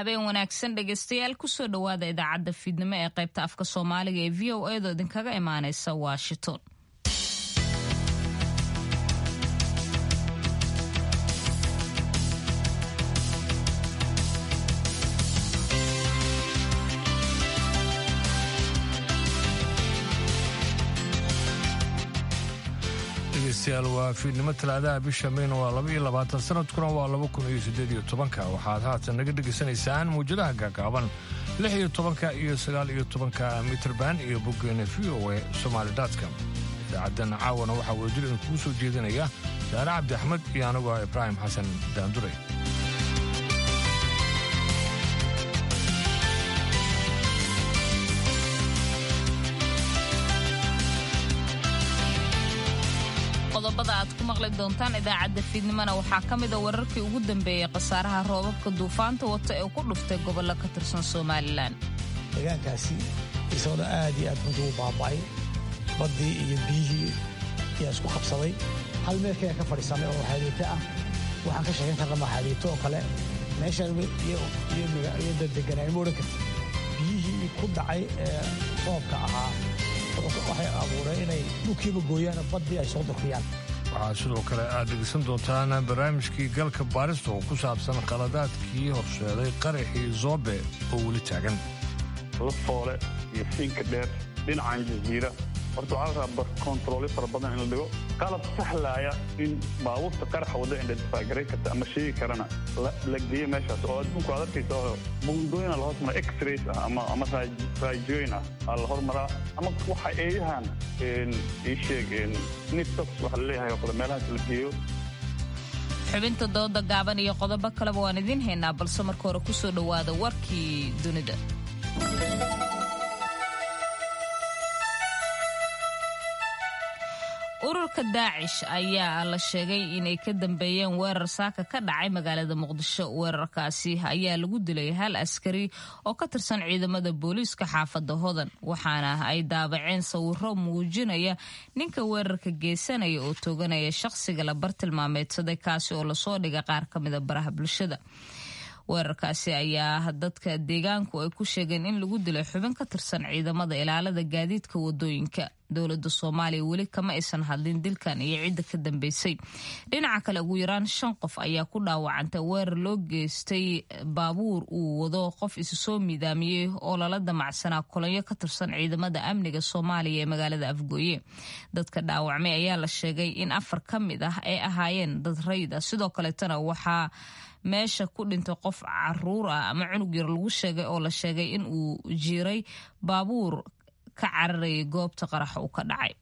habeen wanaagsan dhegaystayaal kusoo dhowaada idaacadda fiidnimo ee qaybta afka soomaaliga ee v o edo idinkaga imaaneysa washington dhegeystayaal waa fiidnimo talaadaha bisha mayna waa laba iyo labaatan sanadkuna waa laba kun iyo siddeed iyo tobanka waxaad haatan naga dhegaysanaysaan mawjadaha gaagaaban lix iyo tobanka iyo sagaal iyo tobanka mitrban iyo boggeena v o e somaalidaadka idaacaddan caawana waxaa wadajir idinkugu soo jeedinaya saare cabdi axmed iyo anigoo ibraahim xasan daandure qodobada aad ku maqli doontaan idaacadda fiidnimona waxaa ka mida wararkii ugu dambeeyey khasaaraha roobabka duufaanta wata ee ku dhuftay gobollo ka tirsan somalilan deegaankaasi isagona aad iyo aad runtii u baaba'ay baddii iyo biyihii ayaa isku qabsaday hal meel kale ka fadhiisanay oo xaadiito ah waxaan ka sheegan karna ma xaadiito oo kale meeshaan iyo daddeganaa ma odhan karti biyihii ku dhacay ee roobka ahaa waxay abuureen inay dhulkiiba gooyaan baddii ay soo durkiyaan waxaa sidoo kale aad dhegeysan doontaan barnaamijkii galka baarista oo ku saabsan qaladaadkii horseeday qaraxii zoobe oo weli taagan lafoole iyo siinka dheer dhinacan jaziira horta waxaa la rabaa kontaroolyo fara badan in la dhigo qalab sahlaaya in baabuurta qaraxa wadda identifagaray karta ama sheegi karana la geeyo meeshaas oo adduunku aad arkaysa oo buundooyina la hormara x-rays ah ama ama raajooyin ah aa la hormaraa ama waxa eeyahan ii sheeg nitox waxa la leeyahay oo kale meelahaas la geeyo xubinta dooda gaaban iyo qodobo kaleba waan idiin haynaa balse marka hore ku soo dhowaada warkii dunida ururka daacish ayaa la sheegay inay ka dambeeyeen weerar saaka ka dhacay magaalada muqdisho weerarkaasi ayaa lagu dilay hal askari oo ka tirsan ciidamada booliiska xaafadda hodan waxaana ay daabaceen sawiro muujinaya ninka weerarka geysanaya oo tooganaya shaqsiga la bartilmaameedsaday kaasi oo lasoo dhigay qaar ka mida baraha bulshada weerarkaasi ayaa dadka deegaanku ay ku sheegeen in lagu dilay xubin ka tirsan ciidamada ilaalada gaadiidka wadooyinka dowlada soomaaliya weli kama aysan hadlin dilkan iyo cidda ka dambeysay dhinaca kale ugu yaraan shan qof ayaa ku dhaawacantay weerar loo geystay baabuur uu wado qof isu soo miidaamiyey oo lala damacsanaa kolonyo ka tirsan ciidamada amniga soomaaliya ee magaalada afgooye dadka dhaawacmay ayaa la sheegay in afar ka mid ah ay ahaayeen dad rayid ah sidoo kaleetana waxaa meesha ku dhintay qof caruur ah ama cunug yar lagu sheegay oo la sheegay in uu jiiray baabuur ka cararayay goobta qaraxa uu ka dhacay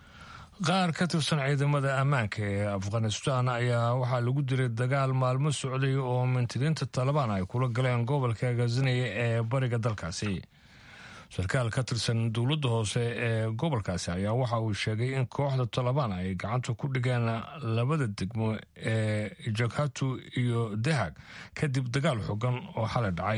qaar ka tirsan ciidamada ammaanka ee afghanistan ayaa waxaa lagu diray dagaal maalmo socday oo mintidiinta talabaan ay kula galeen gobolka ghaznaya ee bariga dalkaasi sarkaal ka tirsan dowladda hoose ee gobolkaasi ayaa waxa uu sheegay in kooxda talabaan ay gacanta ku dhigeen labada degmo ee jakhatu iyo dahag kadib dagaal xogan oo xalay dhacay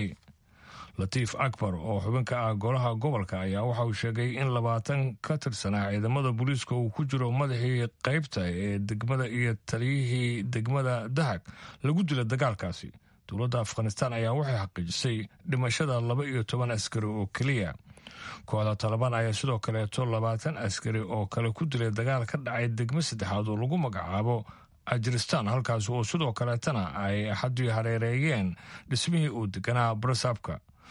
latiif akbar oo xubinka ah golaha gobolka ayaa waxa uu sheegay in labaatan ka tirsanaa ciidamada booliiska uu ku jiro madaxii qaybta ee degmada iyo taliyihii degmada dahag lagu dila dagaalkaasi dowladda afghanistan ayaa waxay xaqiijisay dhimashada laba iyo toban askari oo keliya kooxda talabaan ayaa sidoo kaleeto labaatan askari oo kale ku dilay dagaal ka dhacay degmo saddexaad oo lagu magacaabo ajiristan halkaas oo sidoo kaleetana ay axadii hareereeyeen dhismihii uu deganaa barasabka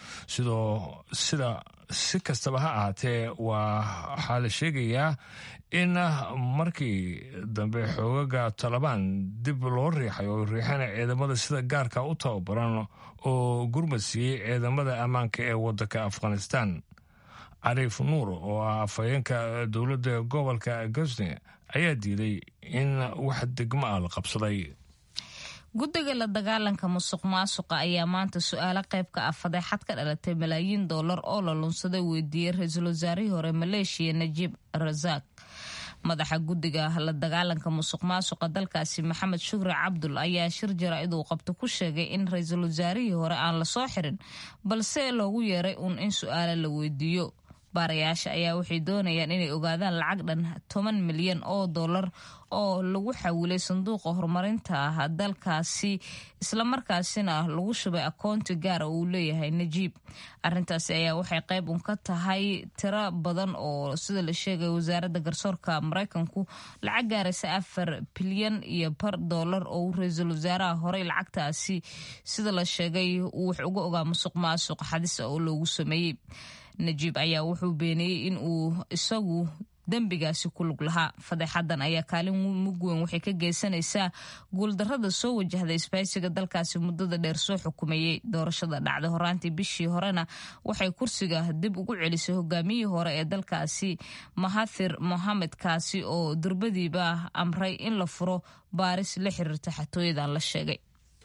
sidoo sida si kastaba ha ahaatee waa waxaa la sheegayaa in markii dambe xoogaga talabaan dib loo riixay oo riixana ciidamada sida gaarka u tababaran oo gurmad siiyey ciidamada ammaanka ee wadanka afghanistan cariif nuur oo ah afhayeenka dowladda gobolka gosne ayaa diiday in wax degmo ah la qabsaday guddiga la dagaalanka musuq maasuqa ayaa maanta su-aalo qayb ka ah fadeexad ka dhalatay malaayiin dollar oo la lunsaday weydiiyey ra-iisul wasaarihii hore maleeshiya najiib rasaaq madaxa guddiga la dagaalanka musuq maasuqa dalkaasi maxamed shukri cabdul ayaa shir jaraa'id uu qabto ku sheegay in ra-iisul wasaarihii hore aan lasoo xirin balse loogu yeeray uun in su-aalo la weydiiyo baarayaasha ayaa waxay doonayaan inay ogaadaan lacag dhan toban milyan oo dollar oo lagu xawilay sanduuqa horumarinta dalkaasi islamarkaasina lagu shubay akoonti gaara uu leeyahay najiib arintaasi ayaa waxay qayb un ka tahay tiro badan oo sida la sheegay wasaaradda garsoorka maraykanku lacag gaaraysa afar bilyan iyo bar dollar oo ra-iisul wasaaraha horey lacagtaasi sida la sheegay uu wax uga ogaa musuq maasuq xadis oo loogu sameeyey najiib ayaa wuxuu beeniyey in uu isagu dembigaasi ku lug lahaa fadeexadan ayaa kaalin mug weyn waxay ka geysanaysaa guuldarada soo wajahda isbaysiga dalkaasi muddada dheer soo xukumayey doorashada dhacday horaantii bishii horena waxay kursiga dib ugu celisay hogaamiyihii hore ee dalkaasi mahathir mohamed kaasi oo durbadiiba amray in la furo baaris la xiriirta xatooyadan la sheegay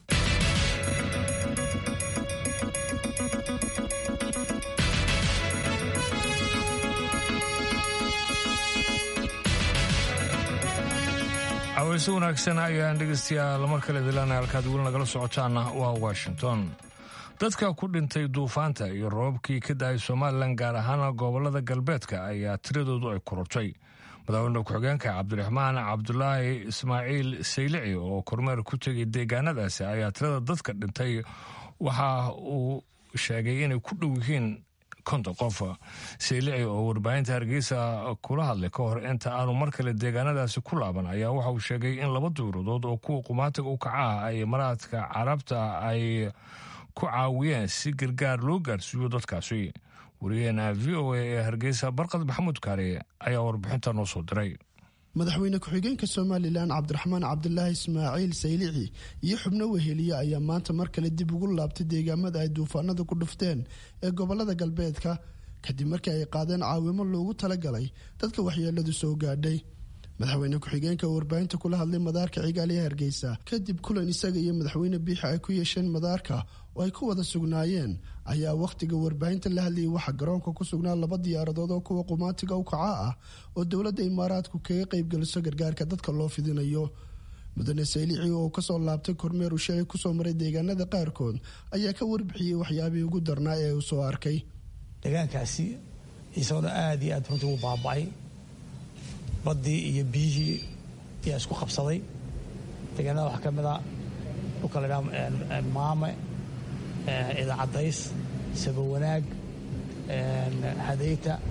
aweyse wanaagsan ayaan dhegeystayaal mar kale dilaana halkaad weli nagala socotaana waa washington dadka ku dhintay duufaanta iyo roobabkii ka da-ay somalilan gaar ahaan gobolada galbeedka ayaa tiradoodu ay korortay madaxweyne ku-xigeenka cabdiraxmaan cabdulaahi ismaaciil saylici oo kormeer ku tegay deegaanadaasi ayaa tirada dadka dhintay waxa uu sheegay inay ku dhow yihiin konton qof saylici oo warbaahinta hargeysa kula hadlay ka hor inta aanu mar kale deegaanadaasi ku laaban ayaa waxa uu sheegay in laba duuradood oo kuwa qumaatiga u kacaah ay maraadka carabta ay ku caawiyeen si gargaar loo gaarsiiyo dadkaasi wariyaheena v o a ee hargeysa barqad maxamuud kaare ayaa warbixinta noo soo diray madaxweyne ku-xigeenka somalilan cabdiraxmaan cabdulaahi ismaaciil saylici iyo xubno weheliye ayaa maanta mar kale dib ugu laabtay deegaamada ay duufaanada ku dhufteen ee gobolada galbeedka kadib markii ay qaadeen caawimo loogu talagalay dadka waxyeeladu soo gaadhay madaxweyne ku-xigeenka oo warbaahinta kula hadlay madaarka cigaal ee hargeysa kadib kulan isaga iyo madaxweyne biixi ay ku yeesheen madaarka oo ay ku wada sugnaayeen ayaa wakhtiga warbaahinta la hadlayay waxaa garoonka ku sugnaa laba diyaaradood oo kuwa qumaatiga u kaca ah oo dowladda imaaraadku kaga qaybgeliso gargaarka dadka loo fidinayo mudane saylici oo kasoo laabtay kormeer uu sheegay kusoo maray deegaanada qaarkood ayaa ka warbixiyey waxyaabihii ugu darnaa ee uu soo arkay deegaankaasi isagona aada iyo aad runtii u baaba-ay baddii iyo biyihii ayaa isku qabsaday deegaanada waxaa ka mid a dhulka la ydhaha maame idaacadays sabawanaag hadayta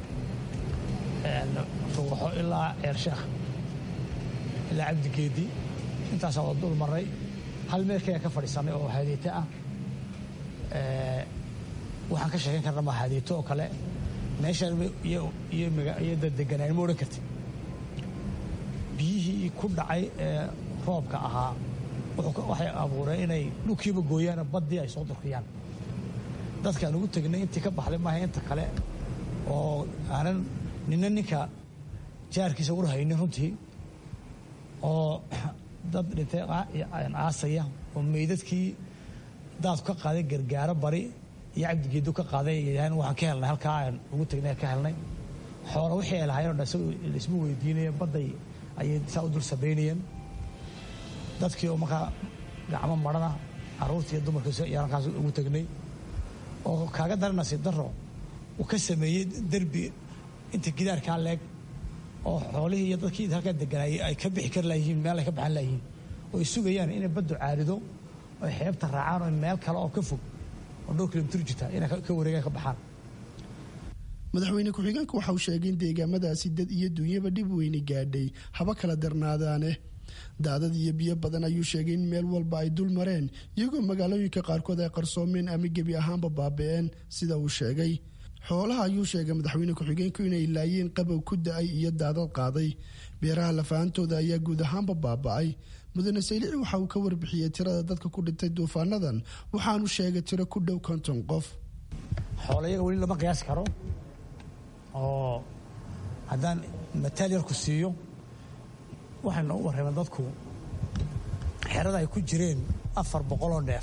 rugaxo ilaa ceersheekh ilaa cabdigeedi intaasaa waa dul maray hal meel kaya ka fadhiisanay oo hadeyto ah waxaan ka sheegan karna ma hadeyto oo kale meeshaan iyo deganaan ma odhan karti biyihii ku dhacay ee roobka ahaa waxay abuureen inay dhulkiiba gooyaan baddii ay soo durkiyaan dadkaan ugu tegnay intii ka baxday maaha inta kale oo aanan nina ninka jaarkiisa ur haynin runtii oo dad dhintay aasaya oo meydadkii daadku ka qaaday gargaaro bari iyo cabdigeedu ka qaaday yidhahdeen waxaan ka helnay halkaa aan ugu tegnay ka helnay xoola wixii ay lahaayeen o dhan isagu laisma weydiinaya badday ayay saa u dul sabaynayeen dadkii oo markaa gacmo marana caruurtii iyo dumarkiis ayaan halkaas ugu tegnay oo kaaga dara nasiib daro uu ka sameeyey derbi inta gidaarkaa leeg oo xoolihii iyo dadkii halkaa deganaayay ay ka bixi kari layihiin meel ay ka baxan layihiin oo ay sugayaan inay baddu caarido oy xeebta raacaan oo meel kale oo ka fog oo dhowr kilomitir jirta inay ka wareegaan ka baxaan madaxweyne ku-xigeenku waxa uu sheegay in deegaamadaasi dad iyo duunyaba dhib weyni gaadhay haba kala darnaadaane daadad iyo biyo badan ayuu sheegay in meel walba ay dul mareen iyagoo magaalooyinka qaarkood ay qarsoomeen ama gebi ahaanba baabi'een sida uu sheegay xoolaha ayuu sheegay madaxweyne ku-xigeenku inay laayeen qabow ku da-ay iyo daadad qaaday beeraha lafaantooda ayaa guud ahaanba baaba'ay mudane saylici waxa uu ka warbixiyey tirada dadka ku dhintay duufaanadan waxaanu sheegay tiro ku dhow konton qof xoolayaga weli lama qiyaasi karo oo haddaan mataal yarku siiyo waxay noogu warrameen dadku xerada ay ku jireen afar boqoloo neef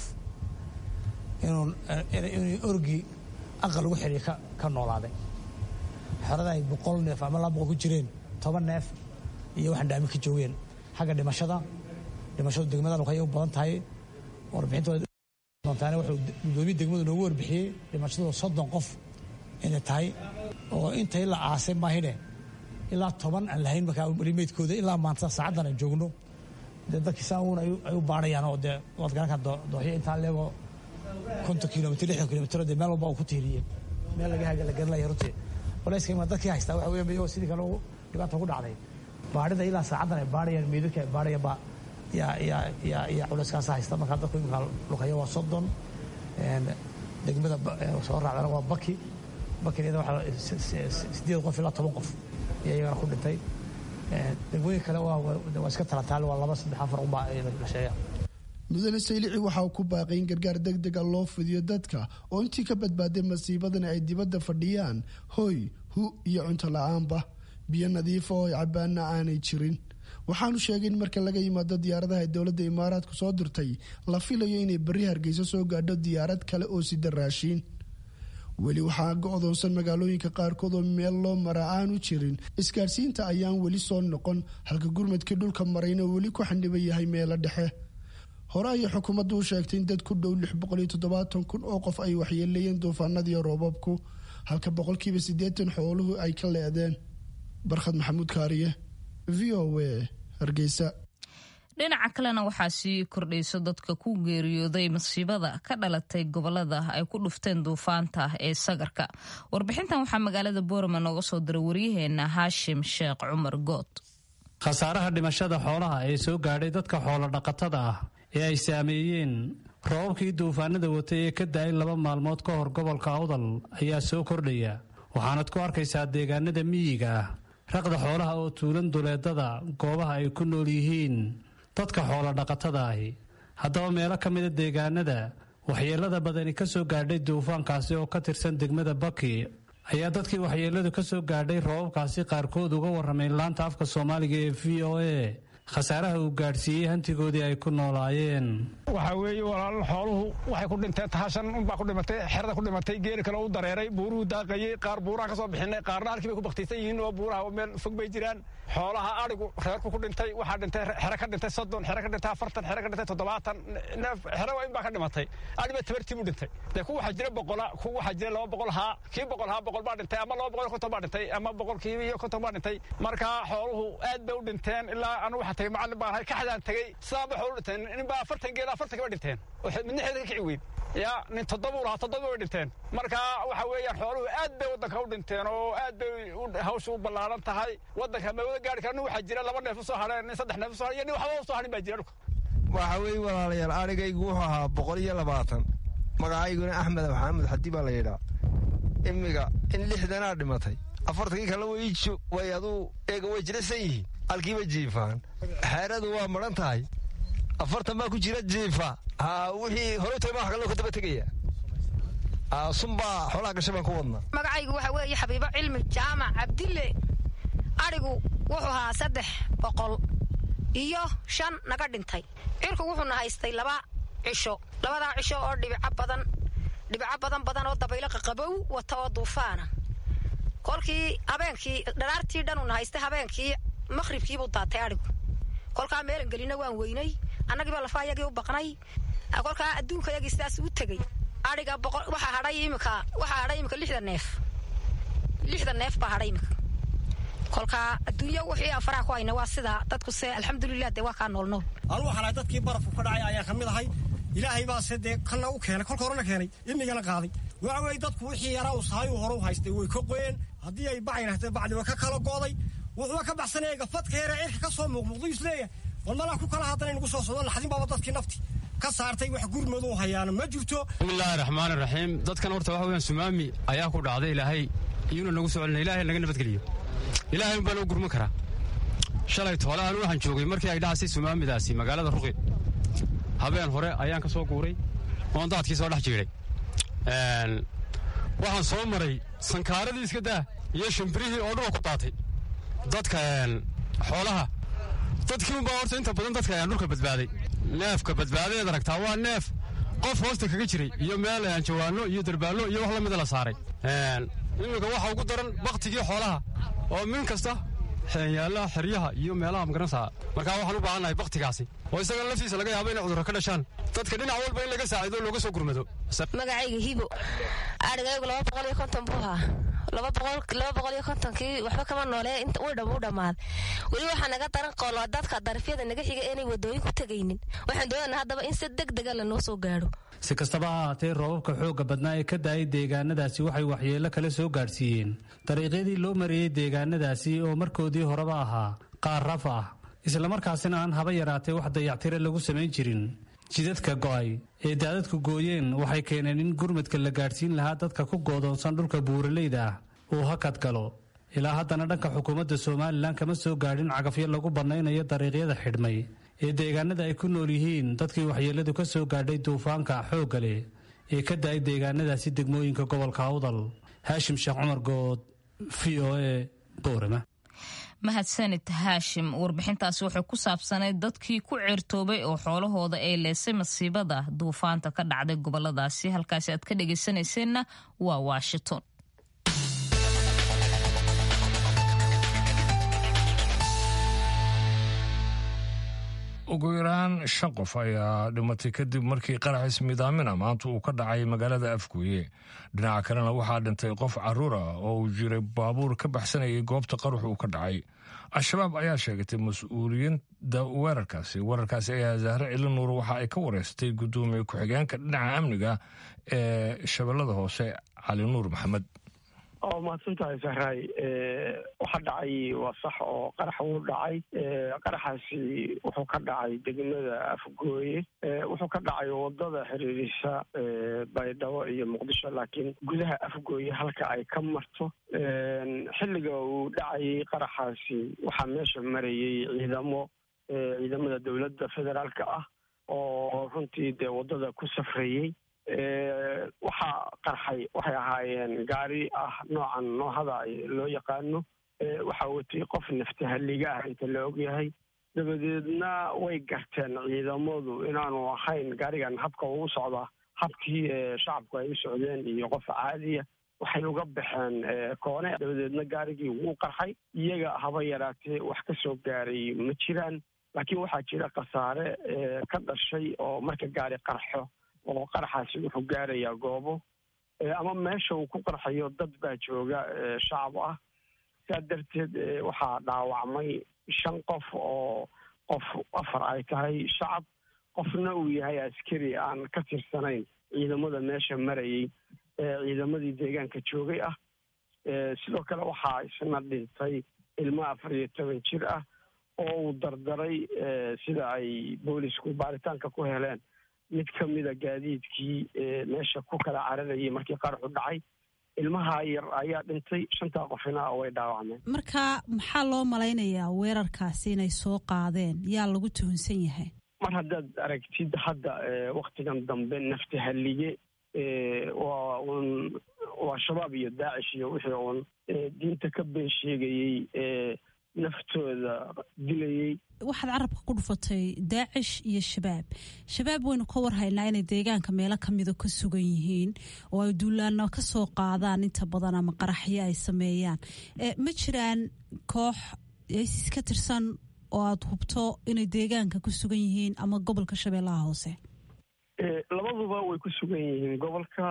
inuu orgi aqal lagu xiriya ka noolaaday xerada ay boqol neef ama laba boqol ku jireen toban neef iyo waxaan dhaamin ka joogeen xagga dhimashada dhimashadu degmada luqay u badan tahay warbixintooda doontaane wuxuu gudoomiye degmadu noogu warbixiyey dhimashadu soddon qof inay tahay oo intay la aasay maahine ilaa toban aan lahayn markaa rimeydkooda ilaa maanta saacaddan aan joogno dee dadkii saa uun ay u baarayaan oo dee waad garankaa dooxyo intaa leegoo konton kilomitr lixdan kilomitr dee meel walba uu ku tiiriyey meel laga haga la garanaya runtii culayska imaa dadkii haystaa waxa weeye iyagoo sidii kale dhibaata ku dhacday baarida ilaa saacaddan ay baarayaan meydadka ay baarayaan baa yaa yaa yaa yaa culayskaasa haysta markaa dadku iminkaa luqaya waa soddon degmada soo raacdana waa baki bakina waxaa sideed qof ilaa toban qof ayaa iyagana ku dhintay degmooyin kale waa iska talataal waa laba saddex afar unbaa la sheegaa mudane saylici waxa uu ku baaqay in gargaar deg dega loo fidiyo dadka oo intii ka badbaaday masiibadani ay dibadda fadhiyaan hoy hu iyo cunto la-aanba biyo nadiifa oo cabaana aanay jirin waxaanu sheegay in marka laga yimaado diyaaradaha ay dowladda imaaraadku soo dirtay la filayo inay berri hargeysa soo gaadho diyaarad kale oo sida raashiin weli waxaa go-doonsan magaalooyinka qaarkood oo meel loo maraa aanu jirin isgaadhsiinta ayaan weli soo noqon halka gurmadkii dhulka marayna weli ku xandhiban yahay meelo dhexe hore ayay xukuumaddu u sheegtay in dad ku dhow lix boqol iyo toddobaatan kun oo qof ay waxyeeleeyeen duufaanadiiyo roobabku halka boqolkiiba siddeetan xooluhu ay ka leedeen barkhad maxamuud kaariye v o a hargeysa dhinaca kalena waxaa sii kordhayso dadka ku geeriyooday masiibada ka dhalatay gobolada ay ku dhufteen duufaanta ee sagarka warbixintan waxaa magaalada boorama nooga soo diray waryaheena haashim sheekh cumar good khasaaraha dhimashada xoolaha ee soo gaadhay dadka xoolo dhaqatada ah ee ay saameeyeen roobabkii duufaanada watay ee ka da-ay laba maalmood ka hor gobolka awdal ayaa soo kordhaya waxaanad ku arkaysaa deegaanada miyiga ah raqda xoolaha oo tuulan duleedada goobaha ay ku nool yihiin dadka xoolo dhaqatada ahi haddaba meelo ka mida deegaanada waxyeelada badani ka soo gaadhay duufaankaasi oo ka tirsan degmada baki ayaa dadkii waxyeeladu ka soo gaadhay roobabkaasi qaarkood uga warramay laanta afka soomaaliga ee v o a khasaaraha uu gaadhsiiyey hantigoodii ay ku noolaayeen waxaa weeye walaal xooluhu waxay ku dhinteen tahashan unbaa ku dhimatay xerada ku dhimatay geeri kale u dareeray buuruhu daaqayey qaar buuraha ka soo bixinay qaarna halkii bay ku baktaysan yihiin oo buuraha meel fog bay jiraan xoolaha adhigu reerku ku dhintay waxaa dhintay xere ka dhintay soddon xere ka dhintay afartan xere ka dhintay toddobaatan neef xere waa in baa ka dhimatay adhiba tabartii buu dhintay dee ku waxaa jira boqola ku waxaa jira laba boqol haa kii boqol haa boqol baa dhintay ama laba boqol iyo konton baa dhintay ama boqolkii iyo konton baa dhintay marka xooluhu aad bay u dhinteen ilaa anu waxaa tagay macallin baan ahay kaxdaan tagay sidaan ba xoolu dhinteen nin baa afartan geel afartan ba dhinteen midna xeeda ka kici weyn ya nin toddoba u lahaa toddoba way dhinteen marka waxa weeyaan xooluhu aad bay waddanka u dhinteen oo aad bay hawsha u ballaaran tahay waddanka ma wada gaari kara nin waxaa jira laba neef u soo hadheen nin saddex neef u soo hadheen iyo nin waxba u soo hadhin baa jira dhulka waxa weeye walaalayaal arigaygu wuxuu ahaa boqol iyo labaatan magacayguna axmed maxamed xadi baa la yidhaa imiga in lixdanaa dhimatay afartankii kale way aduu eega way jirasan yihiin halkiiba jiifaan xeeradu waa maran tahay afartan baa ku jira jiifa wixii hore tahay maa kaloo ka daba tegaya sunbaa xoolaha gashay baan ku wadnaa magacaygu waxa weeye xabiibo cilmi jaamac cabdille adhigu wuxuu ahaa saddex boqol iyo shan naga dhintay cirku wuxuuna haystay laba cisho labadaa cisho oo dhibico badan dhibico badan badan oo dabaylo qaqabow wata oo duufaana kolkii habeenkii dharaartii dhanuuna haystay habeenkii maqhribkiibuu daatay adhigu kolkaa meelan gelina waan weynay annagiiba lafa yagii u baqnay kolkaa adduunka yagii sidaas u tegey adhiga waxaa hadhay imika waxaa hadhay imika lixda neef lixda neef baa hadhay imika kolkaa adduunya wixii aan faraha ku hayna waa sidaa dadku se alxamdulilah dee waa kaa nool nool anu waxaan ahay dadkii barafku ka dhacay ayaan ka mid ahay ilaahay baase dee kana u keenay kolka horena keenay imigana qaaday waxa weeye dadku wixii yaraa uu sahayu hore u haystay way ka qoyeen haddii ay bacay rahtay bacdi way ka kala gooday wuxuuba ka baxsanaya gafadka yare cirka ka soo muuqmuuqdu isleeyahay wal malaa ku kala haddana inagu soo socdo laxdin baaba dadkii nafti ka saartay wax gurmadu hayaana ma jirto bismillaahi raxmaani raxiim dadkan horta waxa weeyaan sumaami ayaa ku dhacday ilaahay iyuuna nagu soo celina ilaahay naga nabadgeliyo ilaahay unbaa noo gurman karaa shalay toole anu waxaan joogay markii ay dhacsay sumaamidaasi magaalada ruqi habeen hore ayaan ka soo guuray oon daadkii soo dhex jiiday waxaan soo maray sankaaradii iska daa iyo shimbirihii oo dhulka ku daatay dadka xoolaha dadkii unbaa horta inta badan dadka ayaan dhulka badbaaday neefka badbaadadeed aragtaa waa neef qof hoosta kaga jiray iyo meel jawaano iyo darbaallo iyo wax la mida la saaray iminka waxa ugu daran baktigii xoolaha oo min kasta yaalaha xeryaha iyo meelaha magaranaysaa markaa waxaan u baahannahay baktigaasi oo isaga laftiisa laga yaabo inay cudurro ka dhashaan dadka dhinac walba in laga saacido looga soo gurmado magacayga hibo adhigaygu laba boqol iyo konton buu ahaa laba boqol iyo kontonkii waxba kama noole u dhammaaday weli waxaa naga daran qoolo dadka darifyada naga xiga inay wadooyin ku tegaynin waxaan doonana haddaba in si deg dega lanoo soo gaadho si kastaba ha ahaatee roobabka xoogga badnaa ee ka daayay deegaanadaasi waxay waxyeello kale soo gaadhsiiyeen dariiqyadii loo mariyey deegaanadaasi oo markoodii horeba ahaa qaar raf ah islamarkaasina aan haba yaraatee wax dayactire lagu samayn jirin jidadka go'ay ee daadadku gooyeen waxay keeneen in gurmadka la gaadhsiin lahaa dadka ku goodoonsan dhulka buuraleyda ah uu hakad galo ilaa haddana dhanka xukuumadda somalilan kama soo gaadhin cagafyo lagu bannaynayo dariiqyada xidhmay ee deegaanada ay ku nool yihiin dadkii waxyeelladu ka soo gaadhay duufaanka xoogga leh ee ka da-ay deegaanadaasi degmooyinka gobolka awdal haashim sheekh cumar good v o e boorama mahadsanid haashim warbixintaasi waxay ku saabsanayd dadkii ku ceertoobay oo xoolahooda ay leesay masiibada duufaanta ka dhacday goboladaasi halkaasi aad ka dhegaysanayseena waa washington ugu yaraan shan qof ayaa dhimatay kadib markii qaraxis midaamina maanta uu ka dhacay magaalada afgooye dhinaca kalena waxaa dhintay qof caruur ah oo uu jiray baabuur ka baxsanayay goobta qarax uu ka dhacay al-shabaab ayaa sheegatay mas-uuliyadda weerarkaasi weerarkaasi ayaa zahre cilinuur waxa ay ka wareystay guddoomiye ku-xigeenka dhinaca amniga ee shabeellada hoose cali nuur maxamed oo mahadsantahay sahraay waxa dhacay waa sax oo qarax wuu dhacay qaraxaasi wuxuu ka dhacay degmada afgooye wuxuu ka dhacay wadada xiriirisa baydhabo iyo muqdisho laakiin gudaha afgooye halka ay ka marto xilliga uu dhacayay qaraxaasi waxaa meesha marayay ciidamo ciidamada dowladda federaalka ah oo runtii dee wadada ku safrayey waxaa qarxay waxay ahaayeen gaari ah noocan noohada loo yaqaano waxaa watay qof naftahaliga ah inta la ogyahay dabadeedna way garteen ciidamadu inaanu ahayn gaarigan habka ugu socdaa habkii shacabku ay u socdeen iyo qof caadiya waxay uga baxeen koone dabadeedna gaarigii wuu qarxay iyaga haba yaraatee wax ka soo gaaray ma jiraan laakiin waxaa jira khasaare ka dhashay oo marka gaari qarxo oo qaraxaasi wuxuu gaarayaa goobo ama meesha uu ku qarxayo dad baa jooga shacab ah saa darteed waxaa dhaawacmay shan qof oo qof afar ay tahay shacab qofna uu yahay askari aan ka tirsanayn ciidamada meesha marayay ciidamadii deegaanka joogay ah sidoo kale waxaa isna dhintay ilmo afar iyo toban jir ah oo uu dardaray sida ay boolisku baaritaanka ku heleen mid ka mida gaadiidkii meesha ku kala cararayay markii qaraxu dhacay ilmaha yar ayaa dhintay shantaa qofina way dhaawacmeen marka maxaa loo malaynayaa weerarkaasi inay soo qaadeen yaa lagu tuhunsan yahay mar haddaad aragtid hadda waktigan dambe naftahalige waa uun waa shabaab iyo daacish iyo wixii uun diinta ka been sheegayey naftooda dilayey waxaad carabka ku dhufatay daacish iyo shabaab shabaab waynu ka warhaynaa inay deegaanka meelo kamida ka sugan yihiin oo ay duulaano kasoo qaadaan inta badan ama qaraxyo ay sameeyaan ma jiraan koox isis ka tirsan oo aada hubto inay deegaanka ku sugan yihiin ama gobolka shabeellaha hoose labaduba way ku sugan yihiin gobolka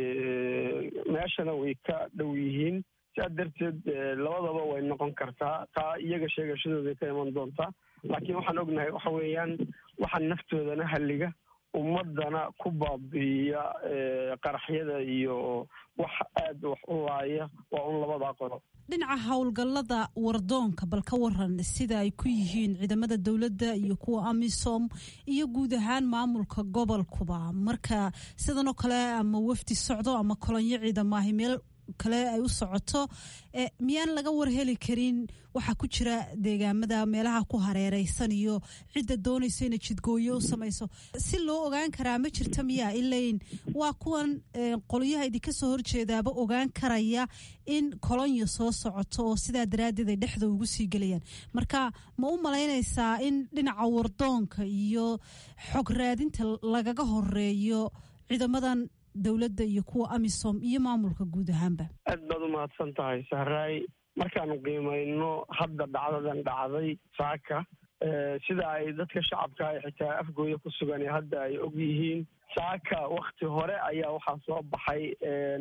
meeshana way ka dhow yihiin saa darteed labadaba way noqon kartaa taa iyaga sheegashadooday ka iman doontaa laakiin waxaan ognahay waxa weeyaan waxa naftoodana halliga ummadana ku baabi'iya qaraxyada iyo wax aada wax u laaya waa un labadaa qolo dhinaca howlgallada wardoonka bal ka waran sida ay ku yihiin ciidamada dowladda iyo kuwa amisom iyo guud ahaan maamulka gobolkuba marka sidan oo kale ama wafdi socdo ama kolonyo ciidamaahi meel kale ay u socoto miyaan laga warheli karin waxaa ku jira deegaamada meelaha ku hareereysan iyo cidda doonaysa inay jidgooyo u samayso si loo ogaan karaa ma jirta miyaa ilayn waa kuwan qolyaha idinka soo horjeedaaba ogaan karaya in kolonyo soo socoto oo sidaa daraaddeed ay dhexda ugu sii gelayaan marka ma u malaynaysaa in dhinaca wardoonka iyo xog raadinta lagaga horeeyo ciidamadan dowladda iyo kuwa amisom iyo maamulka guud ahaanba aad baad u mahadsan tahay sahraay markaanu qiimayno hadda dhacdadan dhacday saaka sida ay dadka shacabka ay xitaa afgooya ku sugan hadda ay og yihiin saaka wakti hore ayaa waxaa soo baxay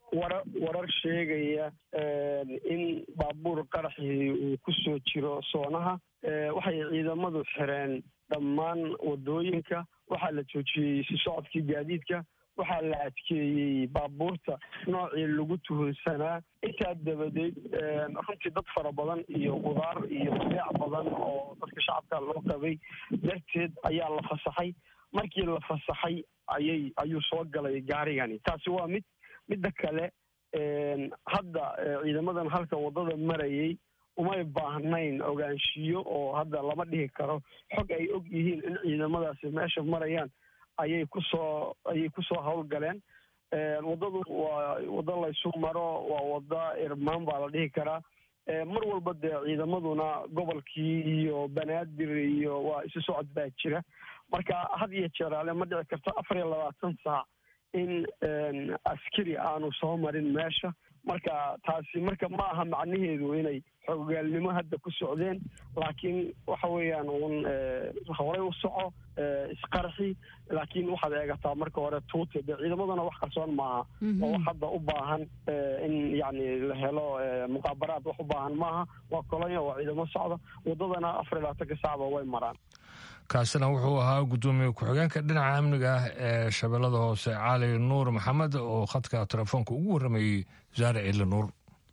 wara warar sheegaya in baabuur qaraxii uu ku soo jiro soonaha waxay ciidamadu xireen dhammaan wadooyinka waxaa la joojiyey si socodkii gaadiidka waxaa la adkeeyey baabuurta noocii lagu tuhunsanaa intaa dabadeed runtii dad fara badan iyo qudaar iyo beec badan oo dadka shacabka loo qabay darteed ayaa la fasaxay markii la fasaxay ayay ayuu soo galay gaarigani taasi waa mid midda kale hadda ciidamadan halka waddada marayay umay baahnayn ogaanshiyo oo hadda lama dhihi karo xog ay og yihiin in ciidamadaasi meesha marayaan ayay kusoo ayay kusoo howlgaleen waddadu waa waddo laysu maro waa wadda irmaan baa la dhihi karaa mar walba dee ciidamaduna gobolkii iyo banaadir iyo waa isu socod baa jira marka had iyo jeeraale ma dhici karto afar iyo labaatan saac in askari aanu soo marin meesha marka taasi marka ma aha macnaheedu inay xoogaalnimo hadda ku socdeen laakiin waxa weeyaan uun horay u soco isqarxi laakiin waxaad eegataa marka hore tuute dee ciidamaduna wax qarsoon maaha oo wax hadda u baahan in yacni la helo muqaabaraad wax u baahan maaha waa kolonya waa ciidamo socda waddadana afar iyo labaatanka saacba way maraan kaasina wuxuu ahaa guddoomiye ku-xigeenka dhinaca amniga ah ee shabeellada hoose cali nuur maxamed oo khadka telefoonka ugu warramayey zaare cili nuur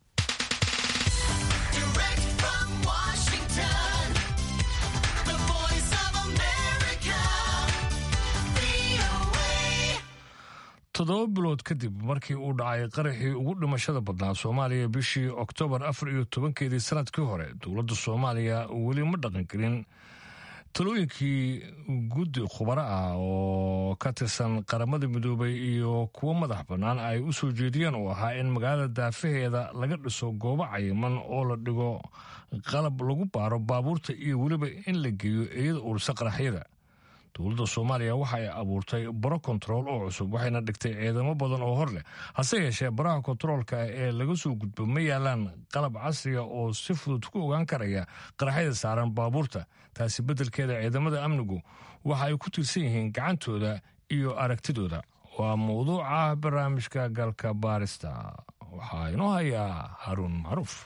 toddoba bilood kadib markii uu dhacay qaraxii ugu dhimashada badnaa soomaaliya bishii oktoobar afar iyo tobankeedii sanadkii hore dowladda soomaaliya weli ma dhaqangelin talooyinkii guddi khubaro ah oo ka tirsan qaramada midoobay iyo kuwo madax bannaan ay u soo jeediyeen uu ahaa in magaalada daafaheeda laga dhiso goobo cayiman oo la dhigo qalab lagu baaro baabuurta iyo weliba in la geeyo iyada ursa qaraxyada dowladda soomaaliya waxa ay abuurtay baro kontarool oo cusub waxayna dhigtay ciidamo badan oo hor leh hase yeeshee baraha kontaroolka ee laga soo gudbo ma yaalaan qalab casriga oo si fudud ku ogaan karaya qaraxyada saaran baabuurta taasi beddelkeeda ciidamada amnigu waxa ay ku tiirsan yihiin gacantooda iyo aragtidooda waa mawduuca barnaamijka galka baarista waxaa inoo hayaa haruun macruuf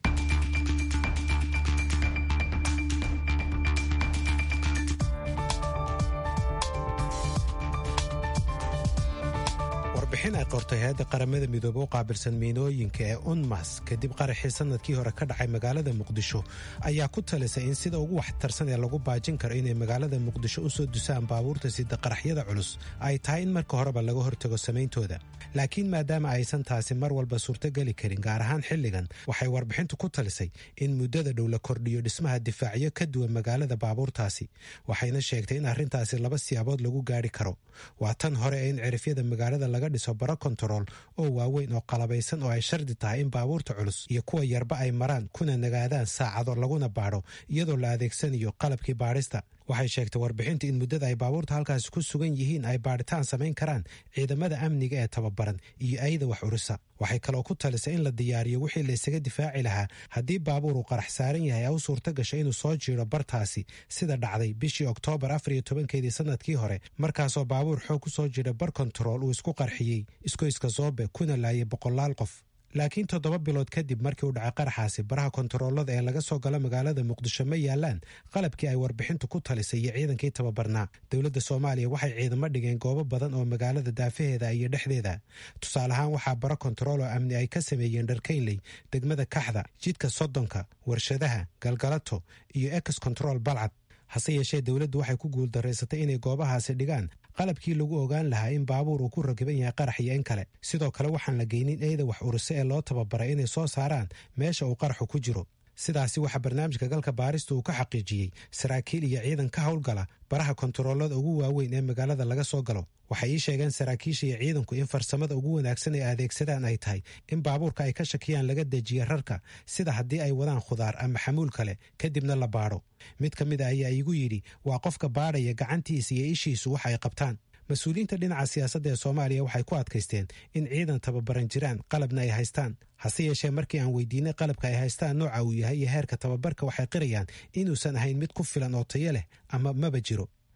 warbixin ay qortay hay-adda qaramada midoobe u qaabilsan miinooyinka ee unmas kadib qaraxii sanadkii hore ka dhacay magaalada muqdisho ayaa ku talisay in sida ugu waxtarsan ee lagu baajin karo inay magaalada muqdisho u soo dusaan baabuurta sida qaraxyada culus ay tahay in marka horeba laga hortago samayntooda laakiin maadaama aysan taasi mar walba suurtogeli karin gaar ahaan xilligan waxay warbixintu ku talisay in muddada dhow la kordhiyo dhismaha difaacyo ka duwan magaalada baabuurtaasi waxayna sheegtay in arrintaasi laba siyaabood lagu gaari karo waa tan hore ee in cirifyada magaalada laga dhiso baro kontarool oo waaweyn oo qalabaysan oo ay shardi tahay in baabuurta culus iyo kuwa yarba ay maraan kuna nagaadaan saacado laguna baadho iyadoo la adeegsanayo qalabkii baadhista waxay sheegtay warbixinta in muddada ay baabuurta halkaasi ku sugan yihiin ay baadhitaan samayn karaan ciidamada amniga ee tababaran iyo ayada wax urisa waxay kaloo ku talisay in la diyaariyo wixii la isaga difaaci lahaa haddii baabuur uu qarax saaran yahay u suurta gasho inuu soo jiiro bartaasi sida dhacday bishii oktoobar afar iyo tobankeedii sanadkii hore markaasoo baabuur xoog ku soo jira bar kontarool uu isku qarxiyey iskoyska soobe kuna laayay boqolaal qof laakiin toddoba bilood kadib markii uu dhacay qaraxaasi baraha kontaroolada ee laga soo galo magaalada muqdisho ma yaalaan qalabkii ay warbixintu ku talisay iyo ciidankii tababarnaa dowladda soomaaliya waxay ciidamo dhigeen goobo badan oo magaalada daafaheeda iyo dhexdeeda tusaale ahaan waxaa baro kontarool oo amni ay ka sameeyeen dharkaynley degmada kaxda jidka soddonka warshadaha galgalato iyo ex control balcad hase yeeshee dowladdu waxay ku guuldaraysatay inay goobahaasi dhigaan qalabkii lagu ogaan lahaa in baabuur uu ku rakiban yahay qarax iyo in kale sidoo kale waxaan la geynin eeda wax uruse ee loo tababaray inay soo saaraan meesha uu qaraxu ku jiro sidaasi waxaa barnaamijka galka baarista uu ka xaqiijiyey saraakiil iyo ciidan ka howlgala baraha kontaroolada ugu waaweyn ee magaalada laga soo galo waxay ii sheegeen saraakiisha iyo ciidanku in farsamada ugu wanaagsan ee adeegsadaan ay tahay in baabuurka ay ka shakiyaan laga dejiya rarka sida haddii ay wadaan khudaar ama xamuul kale kadibna la baadho mid ka mid a ayaa iigu yidhi waa qofka baadhaya gacantiisa iyo ishiisu wax ay qabtaan mas-uuliyiinta dhinaca siyaasadda ee soomaaliya waxay ku adkaysteen in ciidan tababaran jiraan qalabna ay haystaan hase yeeshee markii aan weydiinay qalabka ay haystaan nooca uu yahay iyo heerka tababarka waxay qirayaan inuusan ahayn mid ku filan oo tayo leh ama maba jiro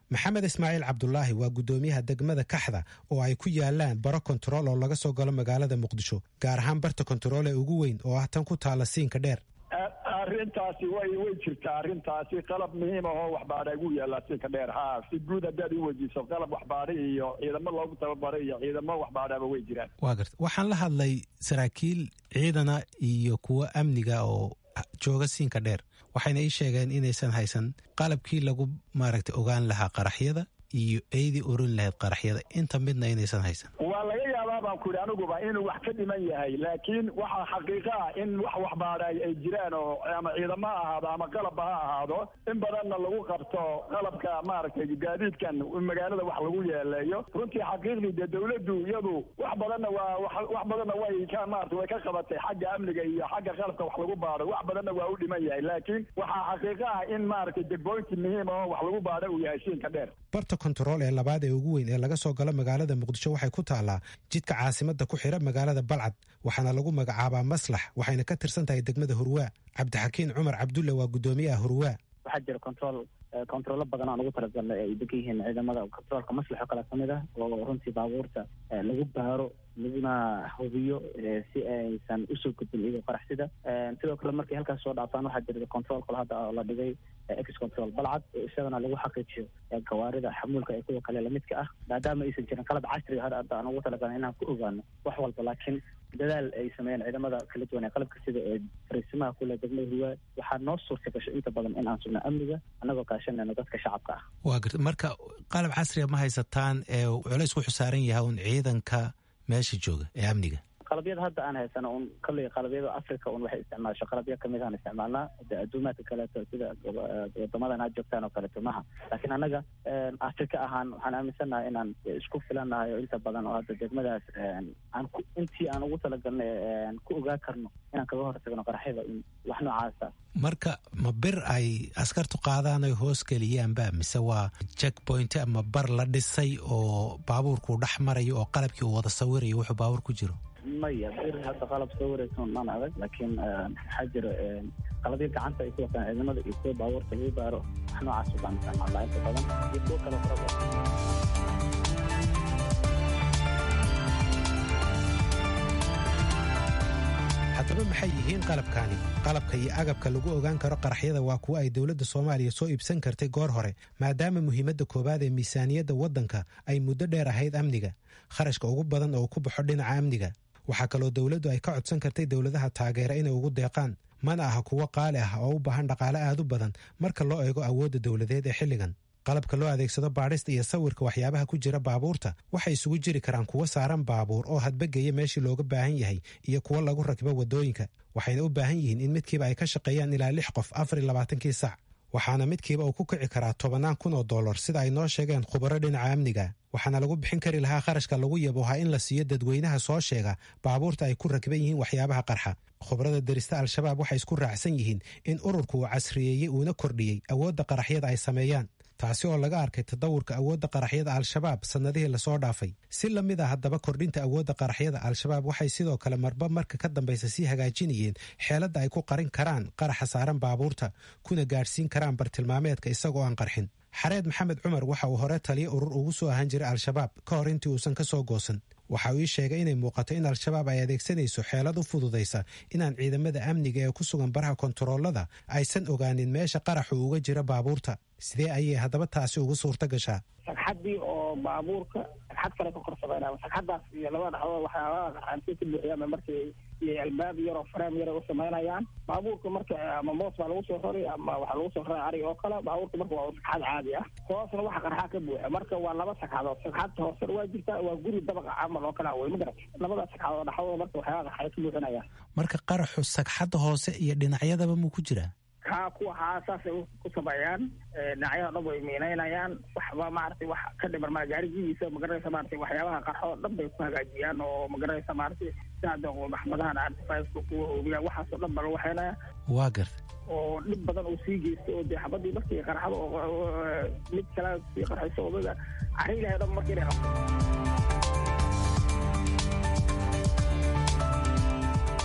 maxamed ismaaciil cabdulaahi waa guddoomiyaha degmada kaxda oo ay ku yaalaan baro kontarool oo laga soo galo magaalada muqdisho gaar ahaan barta kontarool ee ugu weyn oo ah tan ku taala siinka dheer arrintaasi way way jirtaa arrintaasi qalab muhiim ah oo waxbaadha ugu yaallaa siinka dheer haa si guud haddaad u weydiiso qalab waxbaadha iyo ciidamo loogu tababaray iyo ciidamo waxbaadhaba way jiraan waa garta waxaan la hadlay saraakiil ciidana iyo kuwo amniga oo jooga siinka dheer waxayna ii sheegeen inaysan haysan qalabkii lagu maaragtay ogaan lahaa qaraxyada iyo eydii oran lahayd qaraxyada inta midna inaysan haysan waa laga yaabaa baan ku yidhi aniguba inuu wax ka dhiman yahay laakiin waxaa xaqiiqa ah in wax waxbaadha ay jiraan oo ama ciidamo ha ahaado ama qalabba ha ahaado in badanna lagu qabto qalabka maaragtay gaadiidkan magaalada wax lagu yeeleeyo runtii xaqiiqdii dee dawladdu iyadu wax badanna waa wax badanna way ka maarata way ka qabatay xagga amniga iyo xagga qalabka wax lagu baadho wax badanna waa u dhiman yahay laakiin waxaa xaqiiqa ah in maaragtay degboynti muhiim oo wax lagu baadho uu yahay siinka dheer barta kontarool ee labaad ee ugu weyn ee laga soo galo magaalada muqdisho waxay ku taallaa jidka caasimada ku xira magaalada balcad waxaana lagu magacaabaa maslax waxayna ka tirsan tahay degmada hurwaa cabdixakiin cumar cabdulle waa guddoomiyaha hurwaa waxaa jira control controllo badan aan ugu talagalnay ay degan yihiin ciidamada controolka maslax oo kale kamid ah oo runtii baabuurta lagu baaro laguna hubiyo si aysan usoo gudbin iyagoo qaraxsida sidoo kale markay halkaas soo dhaafaan waxaa jira control kale hadda oo la dhigay ex control balcad isagana lagu xaqiijiyo gawaarida xamuulka ee kuwa kale lamidka ah maadaama aysan jirin qalab casriga hadda aan ugu talagalnay inaan ku ogaano wax walba laakiin dadaal ay sameeyeen ciidamada kala duwan ee qalabka sida ee fariisimaha kule degmada hiwaa waxaa noo suurta gashay inta badan in aan sugno amniga annagoo kaashanayno dadka shacabka ah waa garta marka qalab casriga ma haysataan ee culays ku xusaaran yahay un ciidanka meesha jooga ee amniga qalabyada hadda aan haysano un kalley qalabyada africa un waxay isticmaasho qalabyo kamid aan isticmaalnaa de adduumaadka kaleeto sida wadamadan aad joogtaan oo kaleeto maha laakiin annaga africa ahaan waxaan aaminsannahay inaan isku filannahay oo inta badan oo hadda degmadaas aan ku intii aan ugu talagalnay ku ogaa karno inaan kaga hortagno qaraxyada wax noocaasa marka ma bir ay askartu qaadaan ay hoos geliyaanba mise waa jack point ama bar la dhisay oo baabuurkuu dhex marayo oo qalabkii uu wada sawirayo wuxuu baabuur ku jiro maya bir hadda qalab soo wareysan maan adag laakiin waxaa jira qalabyo gacanta ay ku wataan ciidamada iyo kuwa baabuurta lagu baaro wax noocaas baan isticmaalnaa inta badan iyo kuwo kale fara badan haddaba maxay yihiin qalabkaani qalabka iyo agabka lagu ogaan karo qaraxyada waa kuwo ay dowladda soomaaliya soo iibsan kartay goor hore maadaama muhiimadda koowaad ee miisaaniyadda waddanka ay muddo dheer ahayd amniga kharashka ugu badan oo ku baxo dhinaca amniga waxaa kaloo dowladdu ay ka codsan kartay dowladaha taageera inay ugu deeqaan mana aha kuwo qaali ah oo u baahan dhaqaale aad u badan marka loo eego awoodda dowladeed ee xilligan qalabka loo adeegsado baadhista iyo sawirka waxyaabaha ku jira baabuurta waxay isugu jiri karaan kuwo saaran baabuur oo hadbageya meeshii looga baahan yahay iyo kuwo lagu rakibo waddooyinka waxayna u baahan yihiin in midkiiba ay ka shaqeeyaan ilaa lix qof afar iyo labaatankii sac waxaana midkiiba uu ku kici karaa tobannaan kun oo dollar sida ay noo sheegeen khubaro dhinaca amniga waxaana lagu bixin kari lahaa kharashka lagu yaboohaa in la siiyo dadweynaha soo sheega baabuurta ay ku rakiban yihiin waxyaabaha qarxa khubarada derista al-shabaab waxay isku raacsan yihiin in ururku uu casriyeeyey uuna kordhiyey awoodda qaraxyada ay sameeyaan taasi oo laga arkay tadawurka awoodda qaraxyada al-shabaab sannadihii lasoo dhaafay si la mid a haddaba kordhinta awoodda qaraxyada al-shabaab waxay sidoo kale marba marka ka dambaysa sii hagaajinayeen xeeladda ay ku qarin karaan qaraxa saaran baabuurta kuna gaadhsiin karaan bartilmaameedka isagoo aan qarxin xareed maxamed cumar waxa uu hore taliyo urur ugu soo ahaan jiray al-shabaab ka hor intii uusan ka soo goosan waxa uu ii sheegay inay muuqato in al-shabaab ay adeegsanayso xeelad u fududaysa inaan ciidamada amniga ee ku sugan baraha kontaroolada aysan ogaanin meesha qaraxu uga jira baabuurta sidee ayay haddaba taasi ugu suurta gashaa sagxaddii oo baabuurka sagxad kale ka korsameynaya sagxaddaas iyo labada dhaxdood waxyaabaha qaxaanti ka buuxiyaan markii iyo albaab yaroo fareem yar u samaynayaan baabuurka marka ama moos baa lagu soo rari ama waxaa lagu soo raray arig oo kale baabuurka marka waa sagxad caadi ah hoosna waxa qarxaa ka buuxa marka waa laba sagxadood sagxadta hoosena waa jirtaa waa guri dabaqa camal oo kale wey ma garat labada sagxadood dhaxdooda marka waxyaabaha qarxay ka buuxinayaan marka qaraxu sagxadda hoose iyo dhinacyadaba muu ku jiraa kaa kuwa haa saasay ku sameeyaan dhinacyada dhan way miinaynayaan waxba maaragtay wax ka dhiman maa gaarigiisa magaranaysa maaragtay waxyaabaha qarxo dhan bay ku hagaajiyaan oo magaranaysa maaragtay sida maxmadahan artifaceka kuwa hoobiya waxaasoo dhan baa lagu waxeynaya waa garta oo dhib badan uu sii geysto oo dee xabadii markii qarxada oo mid kale sii qarxayso odaga cari ilahay dhan markii inay qabto